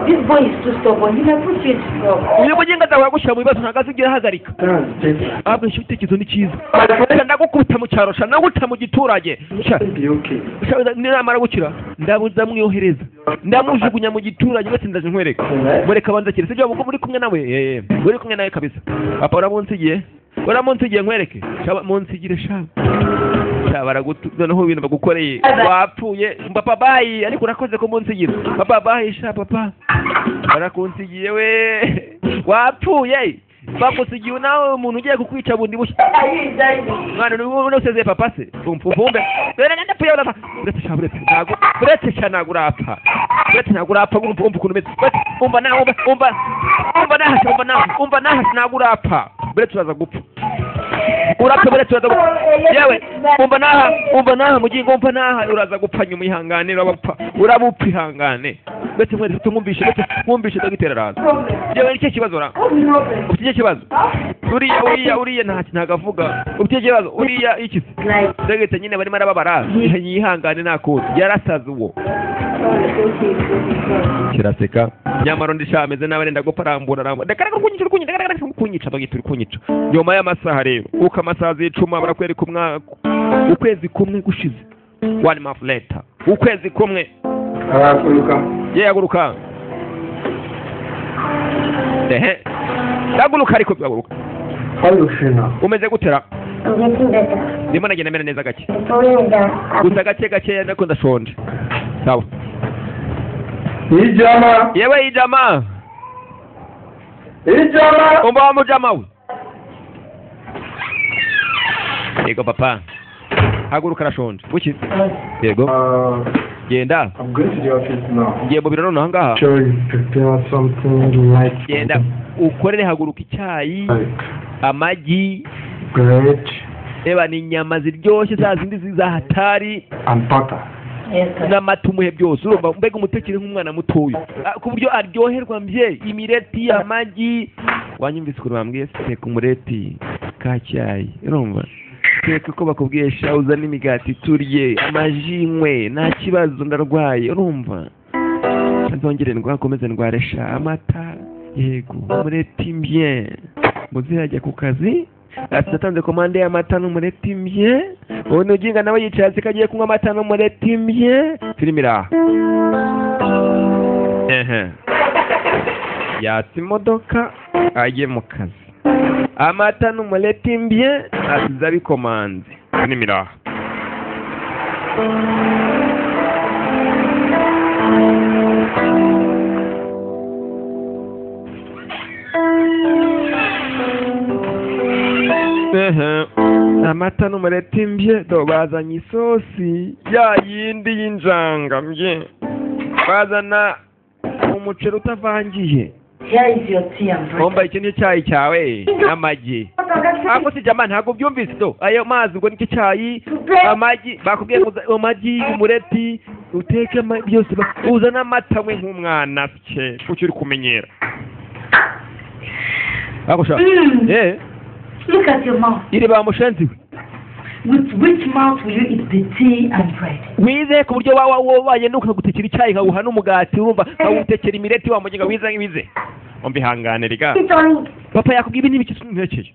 This boy is too stubborn. He never feels wrong. uyu muginga azahora gushyira mu bibazo ntabwo azigera ahagarika That's better. ahubwo nshyira ibitekerezo ni cyiza My friend, ndagukubita mu cyaro sha ndagukubita mu giturage sha you'll be okay. Shabuza, ninamara gukira ndabuza mwiyohereza ndamujugunya mu giturage wese ndaje nkwereka mureka abanza kire sibyo ubwo muri kumwe nawe eh muri kumwe nawe kabisa papa uramunsigiye uramunsigiye nkwereke shaba munsigire shaba shaba baragutu noneho ibintu bagukoreye wapfuye papa bayi ariko urakoze ko munsigira papa bayi sha papa barakunsigiye we wapfuye bagusigiye nawe umuntu ugiye kukwica bundi bushya mwana ni wowe usezeye papa se umvumbe rero nenda puye urapfa uretse sha uretse ntago uretse sha ntago urapfa uretse ntago urapfa urumva urumva ukuntu umeze uretse umva nawe umva umva umva nahasi umva nawe umva nahasi ntago urapfa uretse uraza gupfa urapfa uretse uraza gupfa yewe umva naha umva naha mugingo umva naha uraza gupfa nyuma ihangane urabapfa urabupfa ihangane uretse mweretse mwumvishe uretse mwumvishe dogiteri araza yewe ni cyo kibazo ra ufite icyo kibazo uriya uriya uriya ntacyo ntabwo avuga ufite icyo kibazo uriya iki se Like, ndagahita nyine barimo arababara yihangane nta kundi yarasaze uwo kiraseka nyamara undi shaka ameze nabi arenda gupfa arambura arambura ndagaragara kunyica uri kunyica ndagaragara uri kunyica bagahita uri kunyica nyuma y'amasaha rero uko amasaha zicuma barakwereka umwaka ukwezi kumwe gushize one month later ukwezi kumwe Arakuruka. ye haguruka ehe haguruka ariko haguruka How you feel now? umeze gutera I'm getting better. ndimo nagenda mera neza gake The problem is that I'm gusa gake gakeya ndako ndashonje sawa Ijama. yewe ijama Ijama. umva wa mujama we yego papa haguruka arashonje buki yego Uh, genda I'm going to the office now. ngiye mu biro nonaha ngaha Sure, you prepare something like genda ukorere haguruka icyayi like amagi bread reba ni inyama ziryoshye za zindi zi- za hatari and butter. n'amata umuhe byose urumva mbega umutekere nk'umwana mutoya Ah, ku buryo aryoherwa mbye imireti amagi wanyumvise ukuntu bambwiye se, teka umureti ka cyayi urumva teka uko bakubwiye sha uzane imigati turye amaji nywe nta kibazo ndarwaye urumva nzongere ndwakomeze ndware sha amata yego umureti mbye muzi yajya ku kazi ati natanze komande y'amata n'umureti mbye ubu nuginga nawe yicaye hasi ko agiye kunywa amata n'umureti mbye filime iri aha ehe yatse imodoka ajye mu kazi amata n'umureti mbye asize abikomanze filime iri aha Ehe. amata n'umureti mbye do bazanye isosi ya yindi y'injanga mbye bazana umuceri utavangiye Here is your tea and bread. wambaye icyo ni cyo cyayi cyawe n'amagi ako si jamani ntabwo byumvise do ayo mazi ubwo nicyo cyayi amagi bakubwiye ngo uza- amagi umureti uteke ama- byose ba- uzane amata we nk'umwana se kuki uri kumenyera ako sha Mm. eh Look at your mouth. iri bamushenzi we With which mouth will you eat the tea and bread? wize ku buryo waba wabaye nukagutekera icyayi nkawuha n'umugati urumva nkawutekera imireti wa mugenga wize nk'ibize umbihangane riga papa yakubwiye ibi n'ibiki ntekeye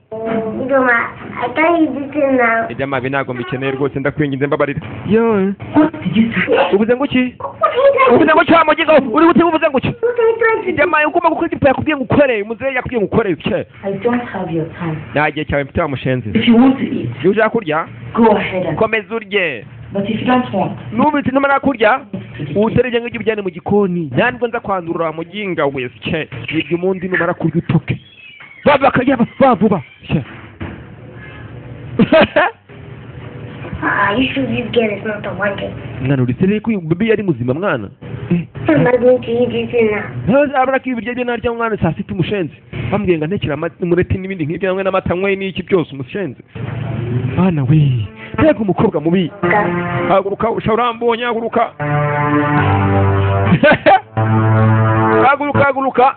Duma, I can't eat it now. ibyo amabi ntabwo mbikeneye rwose ndakwinginze mbabarira yo What did you say? uvuze ngo iki What are you doing? uvuze ngo iki wa mugenga we? uri gute uvuze ngo iki What are you trying to do? ibyo amabi ugomba gukora ibyo papa yakubwiye ngo ukore muzehe yakubwiye ngo ukore bike I don't have your time. nta gihe cyawe mfite wa mushenzi If you want to eat, iyo ushaka kurya go ahead and komeza urye but if you don't want, n'ubu iti ntumara kurya to the tea. uwutererye nk'ibyo ujyane mu gikoni ntabwo nza kwandurura wa muginga we sye ibyo umundi numara kurya utoke baba bakajya vuba vuba sye Ah, you should this girl is not the one thing. mwana uri sereye ko uyu baby yari muzima mwana I'm not going to eat it now. abura ko ibiryo bye narya mwana saa sita umushenzi bambwiye ngo antekere amata- umureti n'ibindi nk'ibyo hamwe n'amata nkwe n'iki byose umushenzi mwana we mbega umukobwa mubi God. haguruka usha urambonye haguruka haguruka haguruka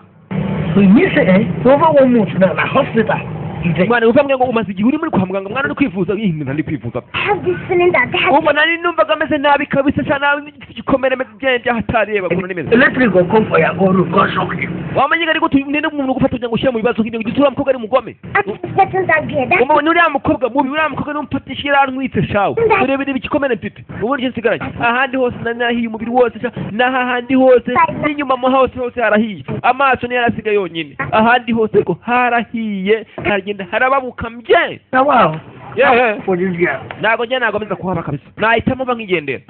When you say, eh, over one month now, the hospital. You say, mwana uvuga ngo umaze igihe uri muri kwa muganga mwana uri kwivuza ih mwana ari kwivuza I have this feeling that I have ubu nari numvaga ameze nabi kabisa nsa nabi n'igiti gikomere ameze byanjye byahatareba mbona nimeze electric will come for your own room, God shock you. wamenye ari gute nene umuntu gufata kugira ngo ushyire mu bibazo nk'ibyo gituma mukobwa ari mugome I'm suspecting that girl. That umubona uriya mukobwa mubi uriya mukobwa n'umufatisha yarantwitse shawe urebere igikomere mfite uburyo nsigaranye ahandi hose na nahiye umubiri wose sha n'aha handi hose n'inyuma mu hose hose harahiye amaso niyo yarasiga yonyine ahandi hose ngo harahiye haragenda harababuka mbye Now, wow, yehe for this girl. ntabwo njye ntabwo meza kuhaba kabisa nahitamo mba nkigendera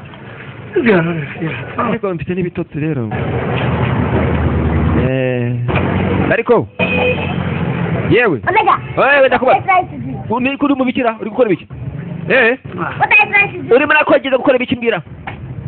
This girl, yeah. Oh. ariko mfite n'ibitotsi rero Eh, ariko yewe Omega, wewe what are ndakubaza you trying to do? uri uri mu bikira uri gukora ibiki eh What are you trying to do? urimo nakwegeza gukora ibiki mbwira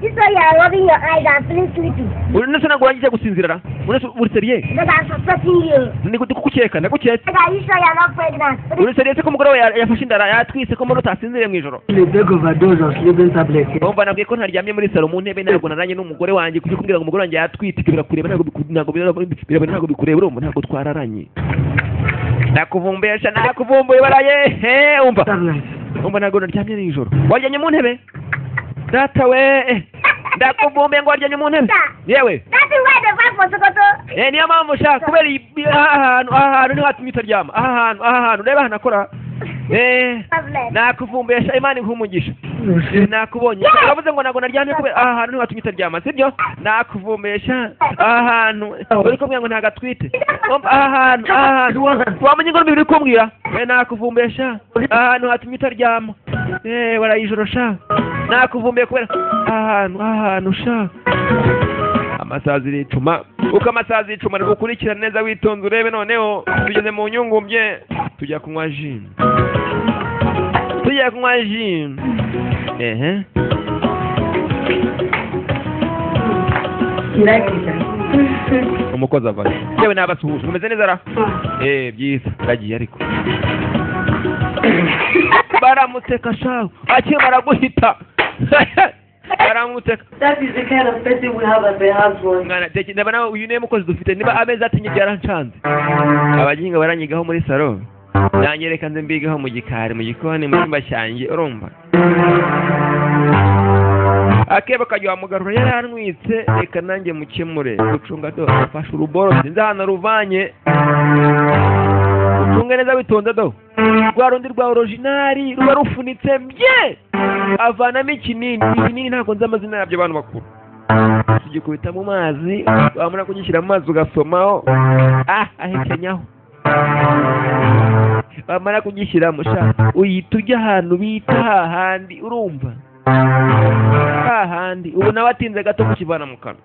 This way you are rubbing your eyes and feeling sleepy. uri nese ntabwo urangije gusinzira ra uri nese uri seriye Because I'm suspecting you. ndikukeka ndakukeka Omega, are you sure you are not pregnant? uri seriye se ko umugore we ya- yafashe inda ara- yatwise ko mbona utasinziriye mu ijoro The big overdose of sleeping tablet. urumva nabwiye ko ntaryamye muri salo mu ntebe ntabwo naranye n'umugore wanjye kuko kumbwira ngo umugore wanjye yatwite ibyo birakureba ntabwo biku- ntabwo birabona- birabona ntabwo bikureba urumva ntabwo twararanye ndakuvumbesha nakuvumbuye baraye he umva Tablet. umva ntabwo naryamye nijoro waryamye mu ntebe data we eh, ndakuvumbuye ngo waryamye mu ntebe yewe That is why the wife was Sokoto. Eh, niyo mpamvu ushaka kubera iyi- iyi- aha hantu aha hantu niho hatuma utaryama aha hantu aha hantu ureba ahantu akora Eh, Tablet. nakuvumbesha imana nkumugisha You see? nakubonye uravuze ngo ntabwo naryamye kubera aha hantu niho hatuma utaryama sibyo nakuvumbesha aha hantu uri kumbwira ngo ntabwo atwite Umva, aha hantu aha hantu wamenye ngo n'umubiri uri kumbwira we nakuvumbesha aha hantu hatuma utaryama Eh, warayijoro sha nakuvumbuye kubera aha hantu aha hantu sha amasazi yicuma uko amasazi yicuma rero ukurikirane neza witonze urebe noneho tugeze mu nyungumbye tujya kunywa ji tujya kunywa ji ehe You like it, huh? umukozi avayo yewe nabasuhuje umeze neza ra eh byiza ndagiye ariko baramuteka shawe akimara guhita baramuteka That is the kind of person we have as a husband. mwana teke ndaba nawe uyu niwe mukozi dufite niba ameza atinye byarancanze abaginga baranyigaho muri saro nanjye reka nze mbigaho mu gikari mu gikoni mu cyumba cyanjye urumva akebo kajya wamugarura yarantwitse reka nanjye mukemure gucunga do afashe uruborosi nzi ahantu ruvanye ucunge neza witonze do rwa rundi rwa orojinari ruba rufunitse mbye avanamo ikinini ikinini ntabwo nzi amazina yabyo abantu bakuru tugikubita mu mazi wamara kugishyira mu mazi ugasomaho ah ahekenyaho wamara kugishyiramo sha uyita ujya ahantu bita hahandi urumva hahandi ubu nawe atinze gato kukivana mu kanwa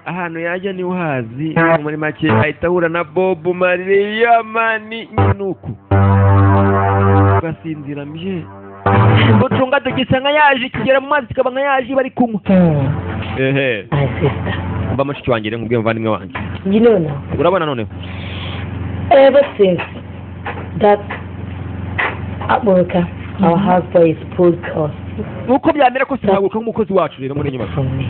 ahantu yajya niho hazi muri make ahita ahura na bob mariya mani nyunuku ugasinzira mye gucunga dugisa nka yaje kigera mu mazi kikaba nka yaje bari kunywa ehe my sister. mba mushiki wanjye nkubwiye muvandimwe wanjye You know now, urabona noneho ever since that America, our husband exposed us nuko byamera kose ntabwo kuba umukozi wacu rero muri nyuma from me.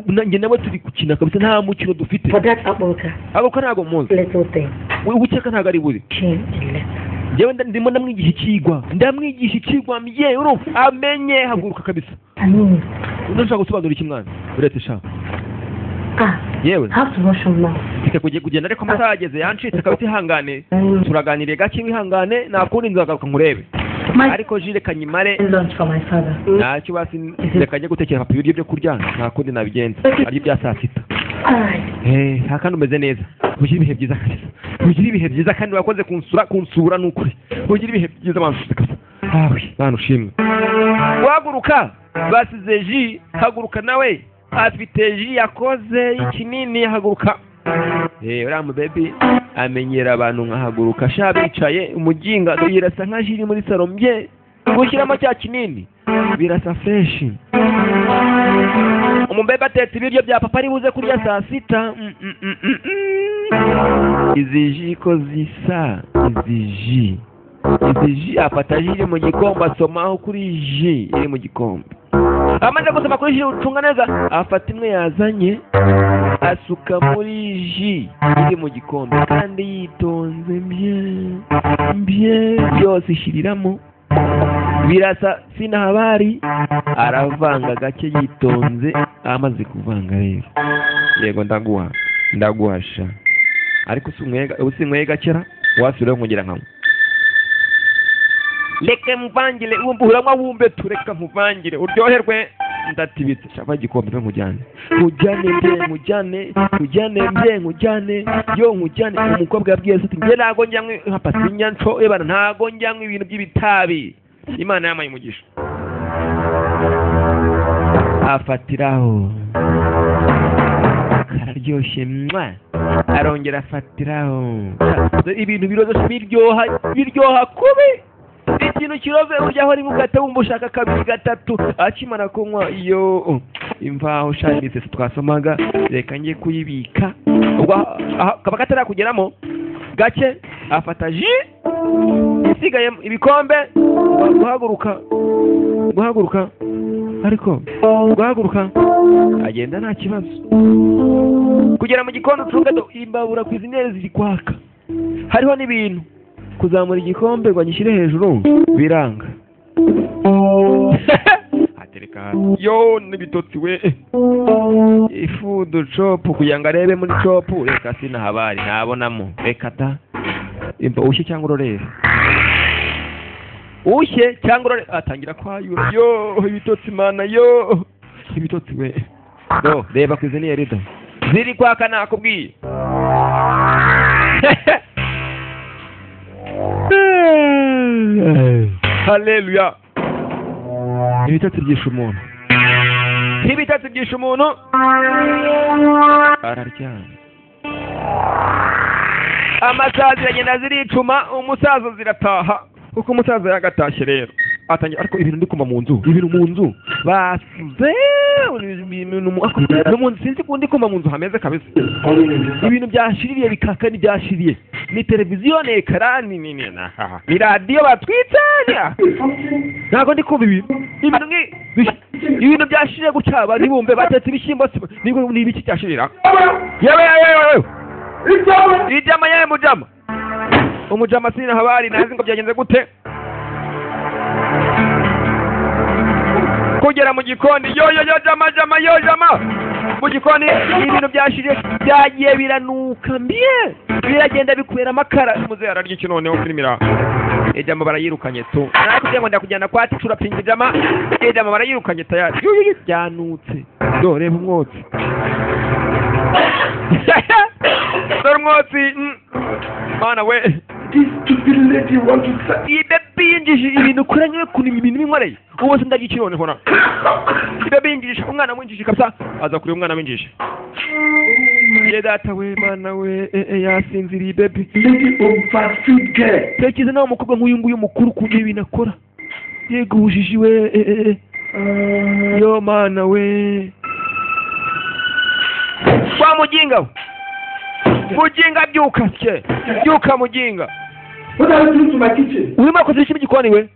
nanjye nawe turi gukina kabisa nta mukino dufite For that America, agaruka ntabwo muzi little thing we wukeka ntabwo ari buri came and left. njyewe nda- ndimo ndamwigisha icyigwa ndamwigisha icyigwa mye urumva amenye haguruka kabisa I mean, ndashaka gusobanura iki mwana uretse shaka ah, yewe I have to rush home now. reka kugiye kugenda ariko amasaha yageze yancitse kabisa ihangane Mm. turaganiriye gake wihangane nakundi nzagaruka nkurebe My ariko jire kanyimare lunch for my father. ntacyo basi reka njye gutekera papa ibiryo byo kurya nta kundi nabigenza ari ibya saa sita Alright. Eh, nta kandi umeze neza ugira ibihe byiza kabisa ugira ibihe byiza kandi wakoze kunsura kunsura ni ukuri ugira ibihe byiza bansutse kabisa awe bana ushimwe wahaguruka basize ji haguruka nawe afite ji yakoze ikinini haguruka Eh, uriya mubebi amenyera abantu nkahaguruka sha bicaye umuginga yirasa nka ji iri muri saro mbye gushyiramo cya kinini birasa freshi umubebe atetse ibiryo bya papa ari buze kurya saa sita Mm, mm, mm, mm, mm. izi ji ko zisa izi ji izi ji afata ji iri mu gikombe asomaho kuri ji iri mu gikombe amaze gusoma kuri ji ucunga neza afata imwe yazanye asuka muri ji iri mu gikombe kandi yitonze mbye mbye yose ishyiriramo birasa sinahabari aravanga gake yitonze amaze kuvanga rero yego ndaguha ndaguhasha ariko sinyweye- ubu sinyweye gakera wasubireho nkugira nkanywa reka muvangire wumva uranywa wumve tu reka muvangire uryoherwe ndatibitse shaka igikombe pe nkujyane nkujyane mbe nkujyane nkujyane mbe nkujyane yo nkujyane umukobwa yabwiye se ati nge ntago njyanywe nka pasinya nco ebana ntago njyanywe ibintu by'ibitabi imana yamaye umugisha afatiraho kararyoshye mwa arongera afatiraho ibintu birozosha biryoha biryoha kubi ikintu kiroze urya aho rimwe ugahita wumva ushaka kabiri gatatu akimara kunywa iyo imvaho shani imisatsi twasomaga reka njye kuyibika ubwo aha- aha- kaba katarakugeramo gake afata ji isigaye ibikombe guhaguruka guhaguruka ariko guhaguruka agenda nta kibazo kugera mu gikoni ucunga do- imbabura ku izinere ziri kwaka hariho n'ibintu kuzamura igikombe ngo agishyire hejuru biranga atereka hasi. yo n'ibitotsi we ifudu copu kugira ngo arebe muri copu reka sinahabari ntabonamo reka ta imva ushye cyangwa urorera ushye cyangwa urore atangira kwayura yo ibitotsi mana yo ibitotsi we no reba ku izina ya rido ziri kwaka nakubwiye haleluya ibitotsi byishe umuntu ibitotsi byishe umuntu araryama amasaha ziragenda ziricuma umusaza zirataha kuko umusaza yagatashye rero atangira ariko ibintu ndi kumva mu nzu ibintu mu nzu basuze ibintu mu- ariko no mu nzu sinzi ko ndi kumva mu nzu hameze kabisa ibintu byashiririye bikaka n'ibyashiriye ni televiziyo ni ekara ni ni ni na- aha. ni radiyo batwitse ni aha. ntabwo ndi kumva ibintu ibintu nk'i- bish- ibintu byashiriye gutya aba ntibumve batetse ibishyimbo si- ni- ni ibiki cyashirira yewe yewe yewe yewe Ijama yawe mujama umujama sina habari nazi ngo byagenze gute kugera mu gikoni yo yo yo jama jama yo jama mu gikoni ibintu byashirije byagiye biranuka mbiye biragenda bikubera amakara muze ararya iki noneho filmira ijama barayirukanye tu nakugira ngo ndakujyana kwa ati turapinga ijama ijama barayirukanye tayari Yo, yo, yo, byanutse do reba umwotsi dore umwotsi mm. mana we this stupid lady want to say? iyi bebe yinjije ibintu ikoranye kunima ibintu n'inkoreye ubu se ndagiye noneho na iyi bebe yinjije umwana winjije kabisa aza kureba umwana winjije ye data we mana we eh, eh, yasinziriye bebe Lady overfeed girl. tekereza nawe umukobwa nk'uyu nguyu mukuru ukuntu ibintu akora yego ubujiji we eh, eh, eh. yo mana we wa muginga we muginga byuka cye byuka muginga What are you doing to my kitchen? urimo akoze iki mu gikoni we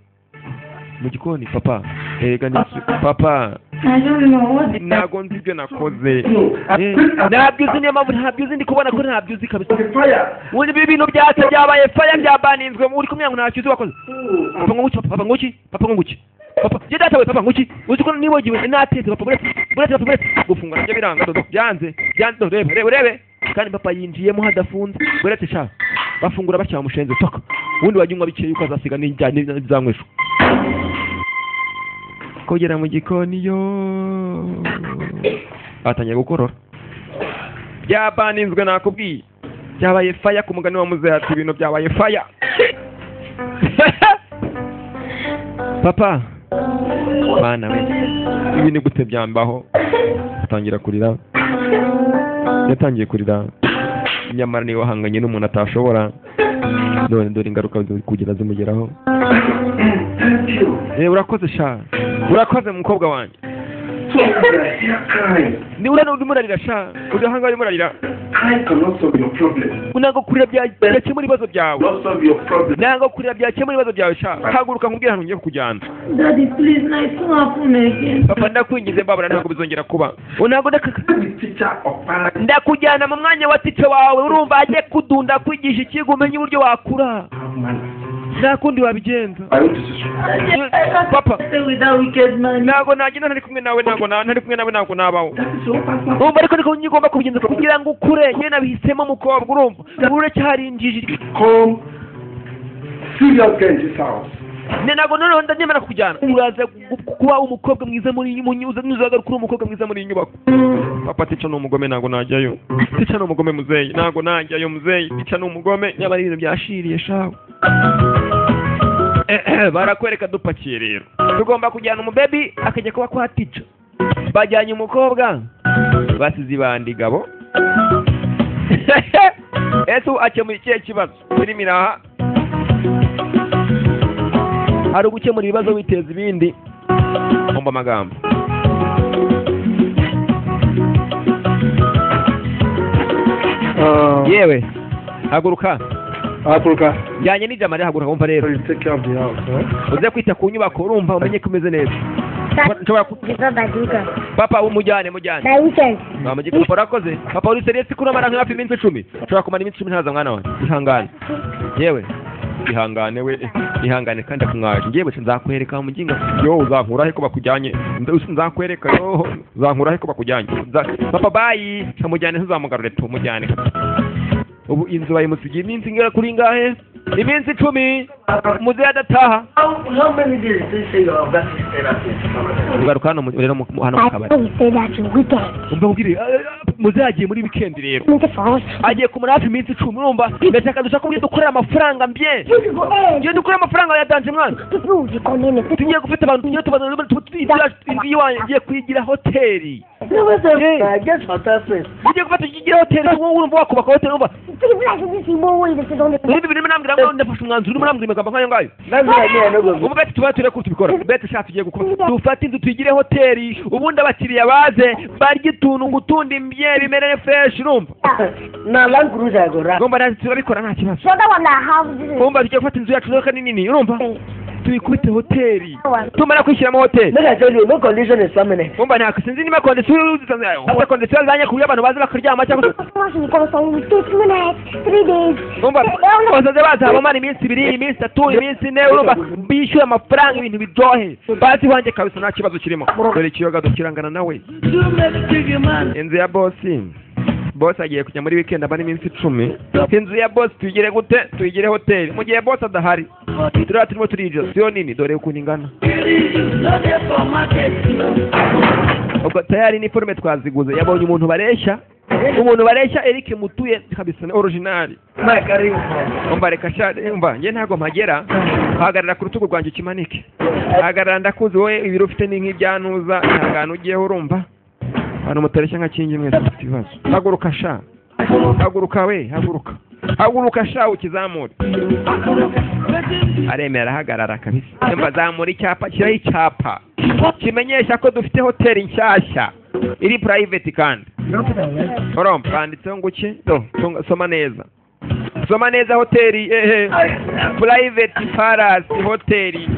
mu gikoni papa erega ni iki? papa I don't know what the... ntabwo nzi ibyo nakoze No, I Eh, prayed at ntabyo uzi niyo mpamvu ntabyo uzi ndi kubona ko ntabyo uzi kabisa the fire. ubu ibi bintu byatse byabaye faya byabaninzwe uri kumenya ngo ntacyo uzi wakoze Oh, papa nguki papa nguki papa nguki papa je data we papa nguki uzi ko nibagiwe natetse papa buretse buretse papa buretse gufunga nabyo biranga dodo byanze byanze dodo rebe rebe rebe kandi papa yinjiyemo hadafunze buretse sha bafungura bacyamushenze toka ubundi wagiye unywa bikeya yuko azasiga n'ijyanye n'izanyweshwa kugera mu gikoni yo atangiye gukorora byabaninzwe nakubwiye byabaye faya ku mugani wa muzehe ati ibintu byabaye faya papa bana we ibi ni gute byambaho atangira kurira yatangiye kurira nyamara niba wahanganye n'umuntu atashobora none dore ingaruka zi- kugera zimugeraho Thank you. Eh, urakoze sha urakoze mukobwa wanjye So you are here crying. ni urana urimo urarira sha urahanga urimo urarira Crying cannot solve your problem. ntabwo kurira bya- byakemura ibibazo byawe Not solve your problem. ntabwo kurira byakemura ibibazo byawe sha haguruka nkubwire ahantu ngiye kukujyana Daddy, please, now it's not happening again. papa ndakwingize mbabura ntabwo bizongera kuba ubu ntabwo ndakaka Be the teacher of paradise. ndakujyana mu mwanya wa tice wawe urumva ajye kudunda kwigisha ikigo umenye uburyo wakura Have manners. nta kundi wabigenza I want to see you. Daddy, I can't Papa. stay with that wicked man. ntabwo nagenda ntari kumwe nawe ntabwo na- ntari kumwe nawe ntabwo nabaho That is your personal. urumva ariko niko nyine ugomba kubigenza kugira ngo ukure yewe nabihisemo mukobwa urumva uracyarinjije Come. Serious girl in this house. ne ntabwo noneho ndanyemera kujyana uraza gu- kuba umukobwa mwiza muri iyi nyubako ntuzagaruka uri umukobwa mwiza muri iyi nyubako papa tica ni umugome ntabwo najyayo tica ni umugome muzeyi ntabwo najyayo muzeyi tica ni umugome niba ari ibintu byashiriye shawe Ehe, barakwereka dupakiye rero tugomba kujyana umubebi akajya kuba kwa tica bajyanye umukobwa basize ibandi gabo ese ubu akemuye ikihe kibazo filimi iraha hari ugukemura ibibazo witeza ibindi umva amagambo Uh, yewe haguruka Africa. njyanye n'ijambo haguruka So wumva rero you take care of the house. Huh? uze kwita ku nyubako urumva umenye ko umeze neza nshobora ku- Before by the weekend. papa umujyane mujyane By weekend. bamugikora urakoze papa uri seriye sikuru amara nka hafi iminsi icumi ushobora kumara iminsi icumi ntaza mwana wanjye ihangane yewe ihangane we ihangane kandi akumwaje ngewe se nzakwereka umuginga yo uzankurahe ko bakujyanye Nda- nzakwereka yo uzankurahe ko bakujyanye Nza- papa bayi samujyane ntuzamugarure tu mujyane ubu inzu bayimusigiye iminsi ingera kuri ingahe iminsi icumi muzehe adataha How, how many days do you say you have that sister that is permanent? ugaruka hano mu- rero mu- mu- hano mu kabari I say that in weekend. umva nkubwire muzehe agiye muri wikendi rero Meet for us. agiye kumara hafi iminsi icumi urumva ndashaka dushaka uburyo dukorera amafaranga mbye You go eh. ngiye dukorera amafaranga yatanze mwana People will be coming. eh, People. tugiye gufata abantu tugiye tubazana inzu iwanjye ngiye kuyigira hoteli I guess fantastic. ugiye gufata ikigira hoteli wowe urumva wakubaka hoteli urumva People like this. You more way. This is on the. niba ibintu birambwira ngo ndafashe umwanzuro urimo urambwira amagambo nk'ayo ngayo That's why me, I know go. ubu beti tuba turebe ko tubikora beti ushaka tugiye gukora dufate inzu tuyigire hoteli ubundi abakiriya baze barya utuntu ngo utundi mbye bimere fureshi urumva Na land cruiser I go run. urumva natwe turabikora nta kibazo So that one I have. This is. urumva tugiye gufata inzu yacu rero nini urumva tuyikubite hoteli One. tumara kwishyiramo hoteli Make I tell you, no condition is permanent. umva ntabwo sinzi niba kondisiyo uza kondisiyo zanye ku buryo abantu baza bakaryama cyangwa se You come from with two minutes, three days. umva bazaze baza bamara iminsi ibiri iminsi itatu iminsi ine urumva bishyura amafaranga ibintu biryohe bazi wanjye kabisa nta kibazo kirimo dore ikiyoga dukirangana nawe inzu ya bosi bosi agiye kujya muri wikendi aba n'iminsi icumi inzu ya bosi tuyigire gute tuyigire hoteli mu gihe bosi adahari turiya turimo turijya siyo nini dore ukuntu ingana ubwo tayari niforume twaziguze yabonye umuntu bareshya umuntu bareshya Eric mutuye kabisa ni orijinali My career man. umva reka sha umva njye ntabwo mpagera hagarara ku rutugu rwanjye ukimanike hagarara ndakuzi wowe ibiro ufite ni nk'ibyantuza nta hantu ugiyeho urumva abantu mutareshya nka kingi mwese dufite ibibazo haguruka sha haguruka we haguruka haguruka sha ukizamure aremera ahagarara kabisa yumva zamura icyapa kiriho icyapa kimenyesha ko dufite hoteli nshyashya iri purayiveti kandi urumva banditseho ngo iki Do, tunga- soma neza soma neza hoteli ehe purayiveti parasi hoteli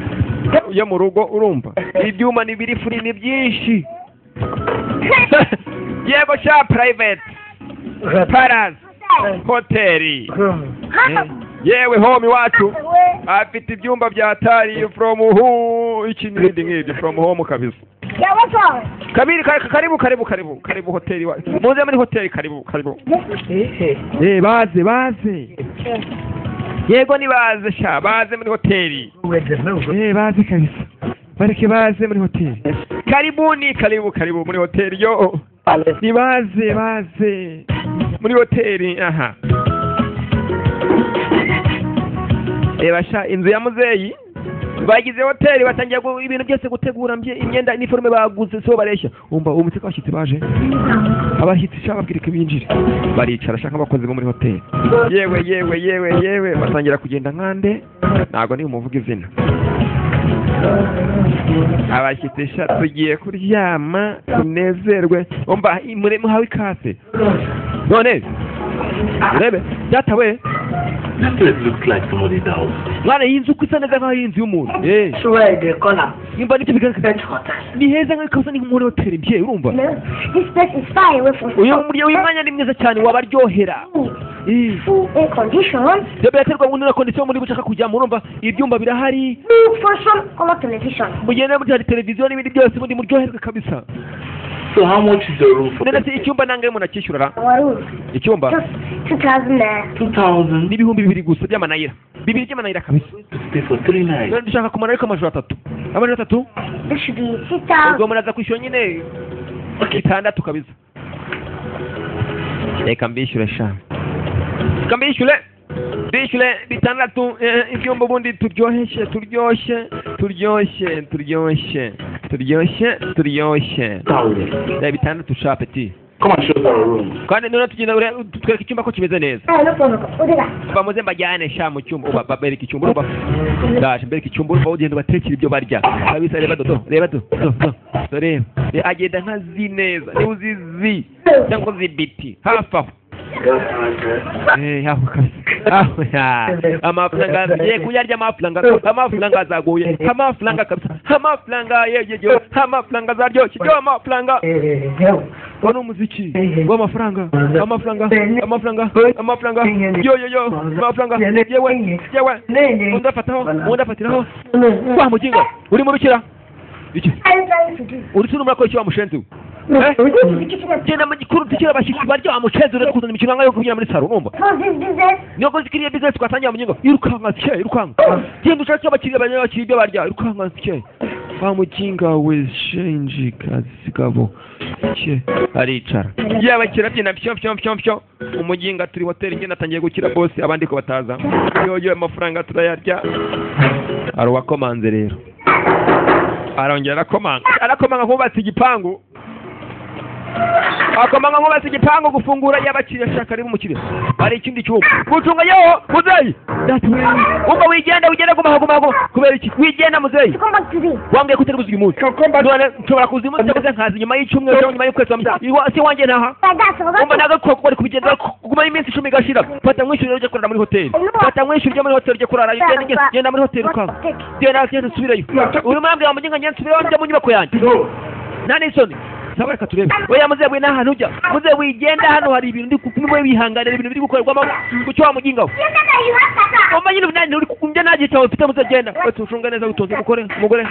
yo mu rugo urumva ibyuma ni biri furi ni byinshi yego sha purayiveti parasi hoteli yewe home iwacu afite ibyumba bya tari from hu iki n'ibindi nk'ibyo from home kabisa Yeah, what's up? kabiri ka- karibu karibu karibu karibu hoteli wa- muze muri hoteli karibu karibu Eh, baze baze yego ni baze sha baze muri hoteli Eh, baze kabisa bareke baze muri hoteli karibuni karibu karibu muri hoteli yo ni baze baze muri hoteli aha reba sha inzu ya muzeyi bagize hoteli batangira gu- ibintu byose gutegura mbye- imyenda iniforume baguze sibo bareshya umva uwo mutsiko abashyitsi baje abashyitsi sha babwirika binjire baricara ashaka abakozi bo muri hoteli yewe yewe yewe yewe batangira kugenda nkande ntabwo niba umuvuga izina abashyitsi sha tugiye kuryama tunezerwe umva mure muhawe ikase none urebe datawe This place looks like somebody's house. mwana iyi nzu uko isa neza nk'aho ari inzu y'umuntu Eh, Sure, the corner. nimba nicyo bigaragara Bench hotel. ni heza nk'aho ikasa ni muri hoteli mbyeyi urumva No, this place is far away from uyu murya uyu mwanya ni mwiza cyane wabaryohera Eh, full air condition. ibyo biraterwa ngo na kondisiyo muri bushaka kujyamo urumva ibyumba birahari Look for some color television. mugenda muri hari televiziyo n'ibindi byose ubundi muryoherwe kabisa So how much is the room for? none se icyumba nangahe umuntu akishyurara Our room. icyumba Just 2,000 naira. Two thousand. n'ibihumbi bibiri gusa by'amanayira bibiri by'amanayira kabisa To stay for three nights. none dushaka kumara ariko amajoro atatu amajoro atatu This should be ubwo 6,000. umuntu aza kwishyura nyine itandatu kabisa reka mbishyure sha reka mbishyure mbishyure bitandatu eh, ibyumba ubundi turyoheshe turyoshye turyoshye turyoshye turyoshye turyoshye Thousand. Eh, bitandatu sha peti Come and show us our room. kandi noneho tugenda ure- tutwereke icyumba ko kimeze neza Ah, no problem. What is that? bamuze mbajyane sha mu cyumba uba babereka icyumba uba ndaje mbereka icyumba uba ugenda ubatekera ibyo barya kabisa reba do do, reba do do do do, reba Re- agenda nka zi neza niba uzi zi cyangwa uzi biti hafi aho Eh, hafi kabisa Hafi, ha. amafaranga ye kuyarya amafaranga amafaranga azaguye amafaranga kabisa amafaranga yeyeyo amafaranga azaryoshye yo amafaranga Eh, yo. wa n'umuziki w'amafaranga amafaranga amafaranga amafaranga yo yo yo amafaranga yewe yewe undi afataho undi afatiraho wa mugingo uri mu bikira iki I'm trying to do. uri tunumura ko icyo bamushenze ubu No, Eh? we don't need to get genda mu gikuru tukira abashyitsi baryo bamushenze uretse kuzana imikino nk'ayo kubyina muri saro urumva Close this business. niyo kozi kiriya bizinesi twatangira mu mugingo irukanga tye irukanga genda ushake abakiriya bajya bakiriya ibyo barya irukanga tye wa muginga we shenji kazi gabo tye aricara yaba kirabyina pyo pyo pyo pyo umuginga turi hoteli ngenda atangiye gukira bose abandi ko bataza yoyo amafaranga turayarya aruwakomanze rero arongera arakomanga arakomanga nk'ubatse igipangu akomanga nk'ubatse igipangu gufungura y'abakiriya ashaka rero umukiriya hari ikindi cyumba gucunga yeho muzeyi ubwo wigenda wigenda guma guma guma kubera iki wigenda muzeyi Come back today. wambwiye ko utari buzi uyu munsi none nshobora kuza uyu munsi cyangwa se nkaza nyuma y'icyumweru cyangwa nyuma y'ukwezi kwa muganga. Iwa- si wanjye ntaha Like that, so umva that's ntabwo ari kuba kubigenza kuguma iminsi icumi igashira fata mwishyurire ujya kurara muri hoteli fata mwishyurire ujya muri hoteli ujya kurara ugenda ugenda- genda muri hoteli ukaba genda genda nsubirayo urimo urambwira ngo njye nkajya nsubirayo njya mu nyubako yanjye nta n'isoni saba reka turebe oya muzewe nta hantu ujya muzewe igenda hano hari ibintu ndi kumwe wihanganira ibintu biri gukorerwamo kucyo wamugingaho You said that you have that. mama nyine umunani uri kumbya nta gihe cyawe ufite muzagenda wese ushunga neza witonze umugore umugore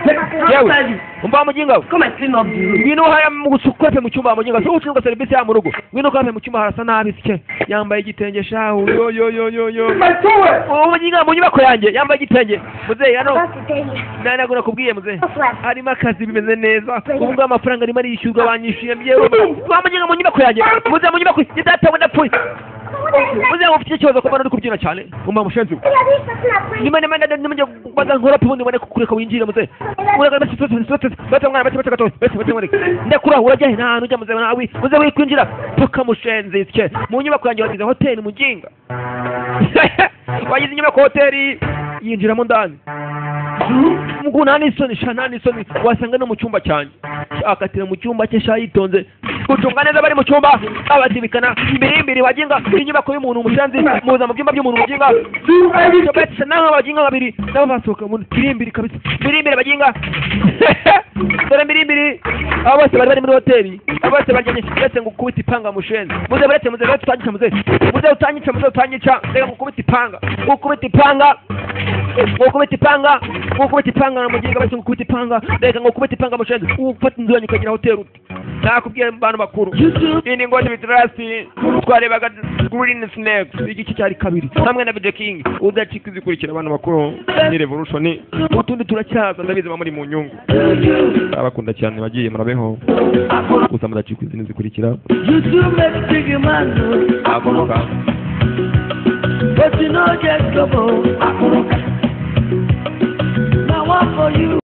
yewe umva mugingawe Come and clean up the room. ngwino haya musukope mu cyumba muginga so ucunga serivisi ya mu rugo ngwino kape mu cyumba harasa nabi sike yambaye igitenge shahu yo yo yo yo yo My towel. ubu muginga mu nyubako yanjye yambaye igitenge muzeyi hano That's the day. nari ntabwo nakubwiye muzeyi That's right. harimo akazi bimeze neza ubu ngubu amafaranga arimo arishyurwa ba mwanyishyuye myewe wamujyana mu nyubako yanjye muze mu nyubako ni data we napfuye muze mufite ikibazo kuba uri kubyina cyane umva mushenzi we nimba nimba nimujya kubaza nkora ubundi ubone kureka winjire muze uragana bati bati bati bati mwana bati bati gatoya bati bati mwana ndakura urajya he nta hantu ujya muze nawe muze wikwinjira paka mushenzi ke mu nyubako yanjye wagize hoteli muginga wagize inyubako hoteli yinjiramo ndani mugu nta n'isoni sha nta n'isoni wasanga no mu cyumba cyanjye akatira mu cyumba cye sha yitonze gucunga neza abari mu cyumba abazibikana imbere imbere bagenga inyubako y'umuntu umusanzi muza mu byumba by'umuntu buginga cyobetse naho baginga babiri nabo basohoka mu birimbiri kabisa birimbiri baginga dore birimbiri abo bose bari bari muri hoteli abo bose baryamye uretse ngo ukubita ipanga mushenzi muze buretse muze buretse utangica muze muze utangica muze utangica reka ngukubita ipanga ngukubita ipanga ngukubita ipanga ngukubita ipanga namugenga bati ngukubita ipanga reka ngukubita ipanga mushenzi ufata inzu yanyu ukagira hoteli uti nakubwiye abantu bakuru indi ngo ni bitarasi twarebaga green snakes igice cyari kabiri hamwe na bj king udacika izikurikira abantu bakuru ni revolution utundi turacyaza ndabizi muri mu nyungu abakunda cyane bagiye murabeho gusa mudacika izindi zikurikira You do make big man do, akoroka but you no get trouble. Now one for you,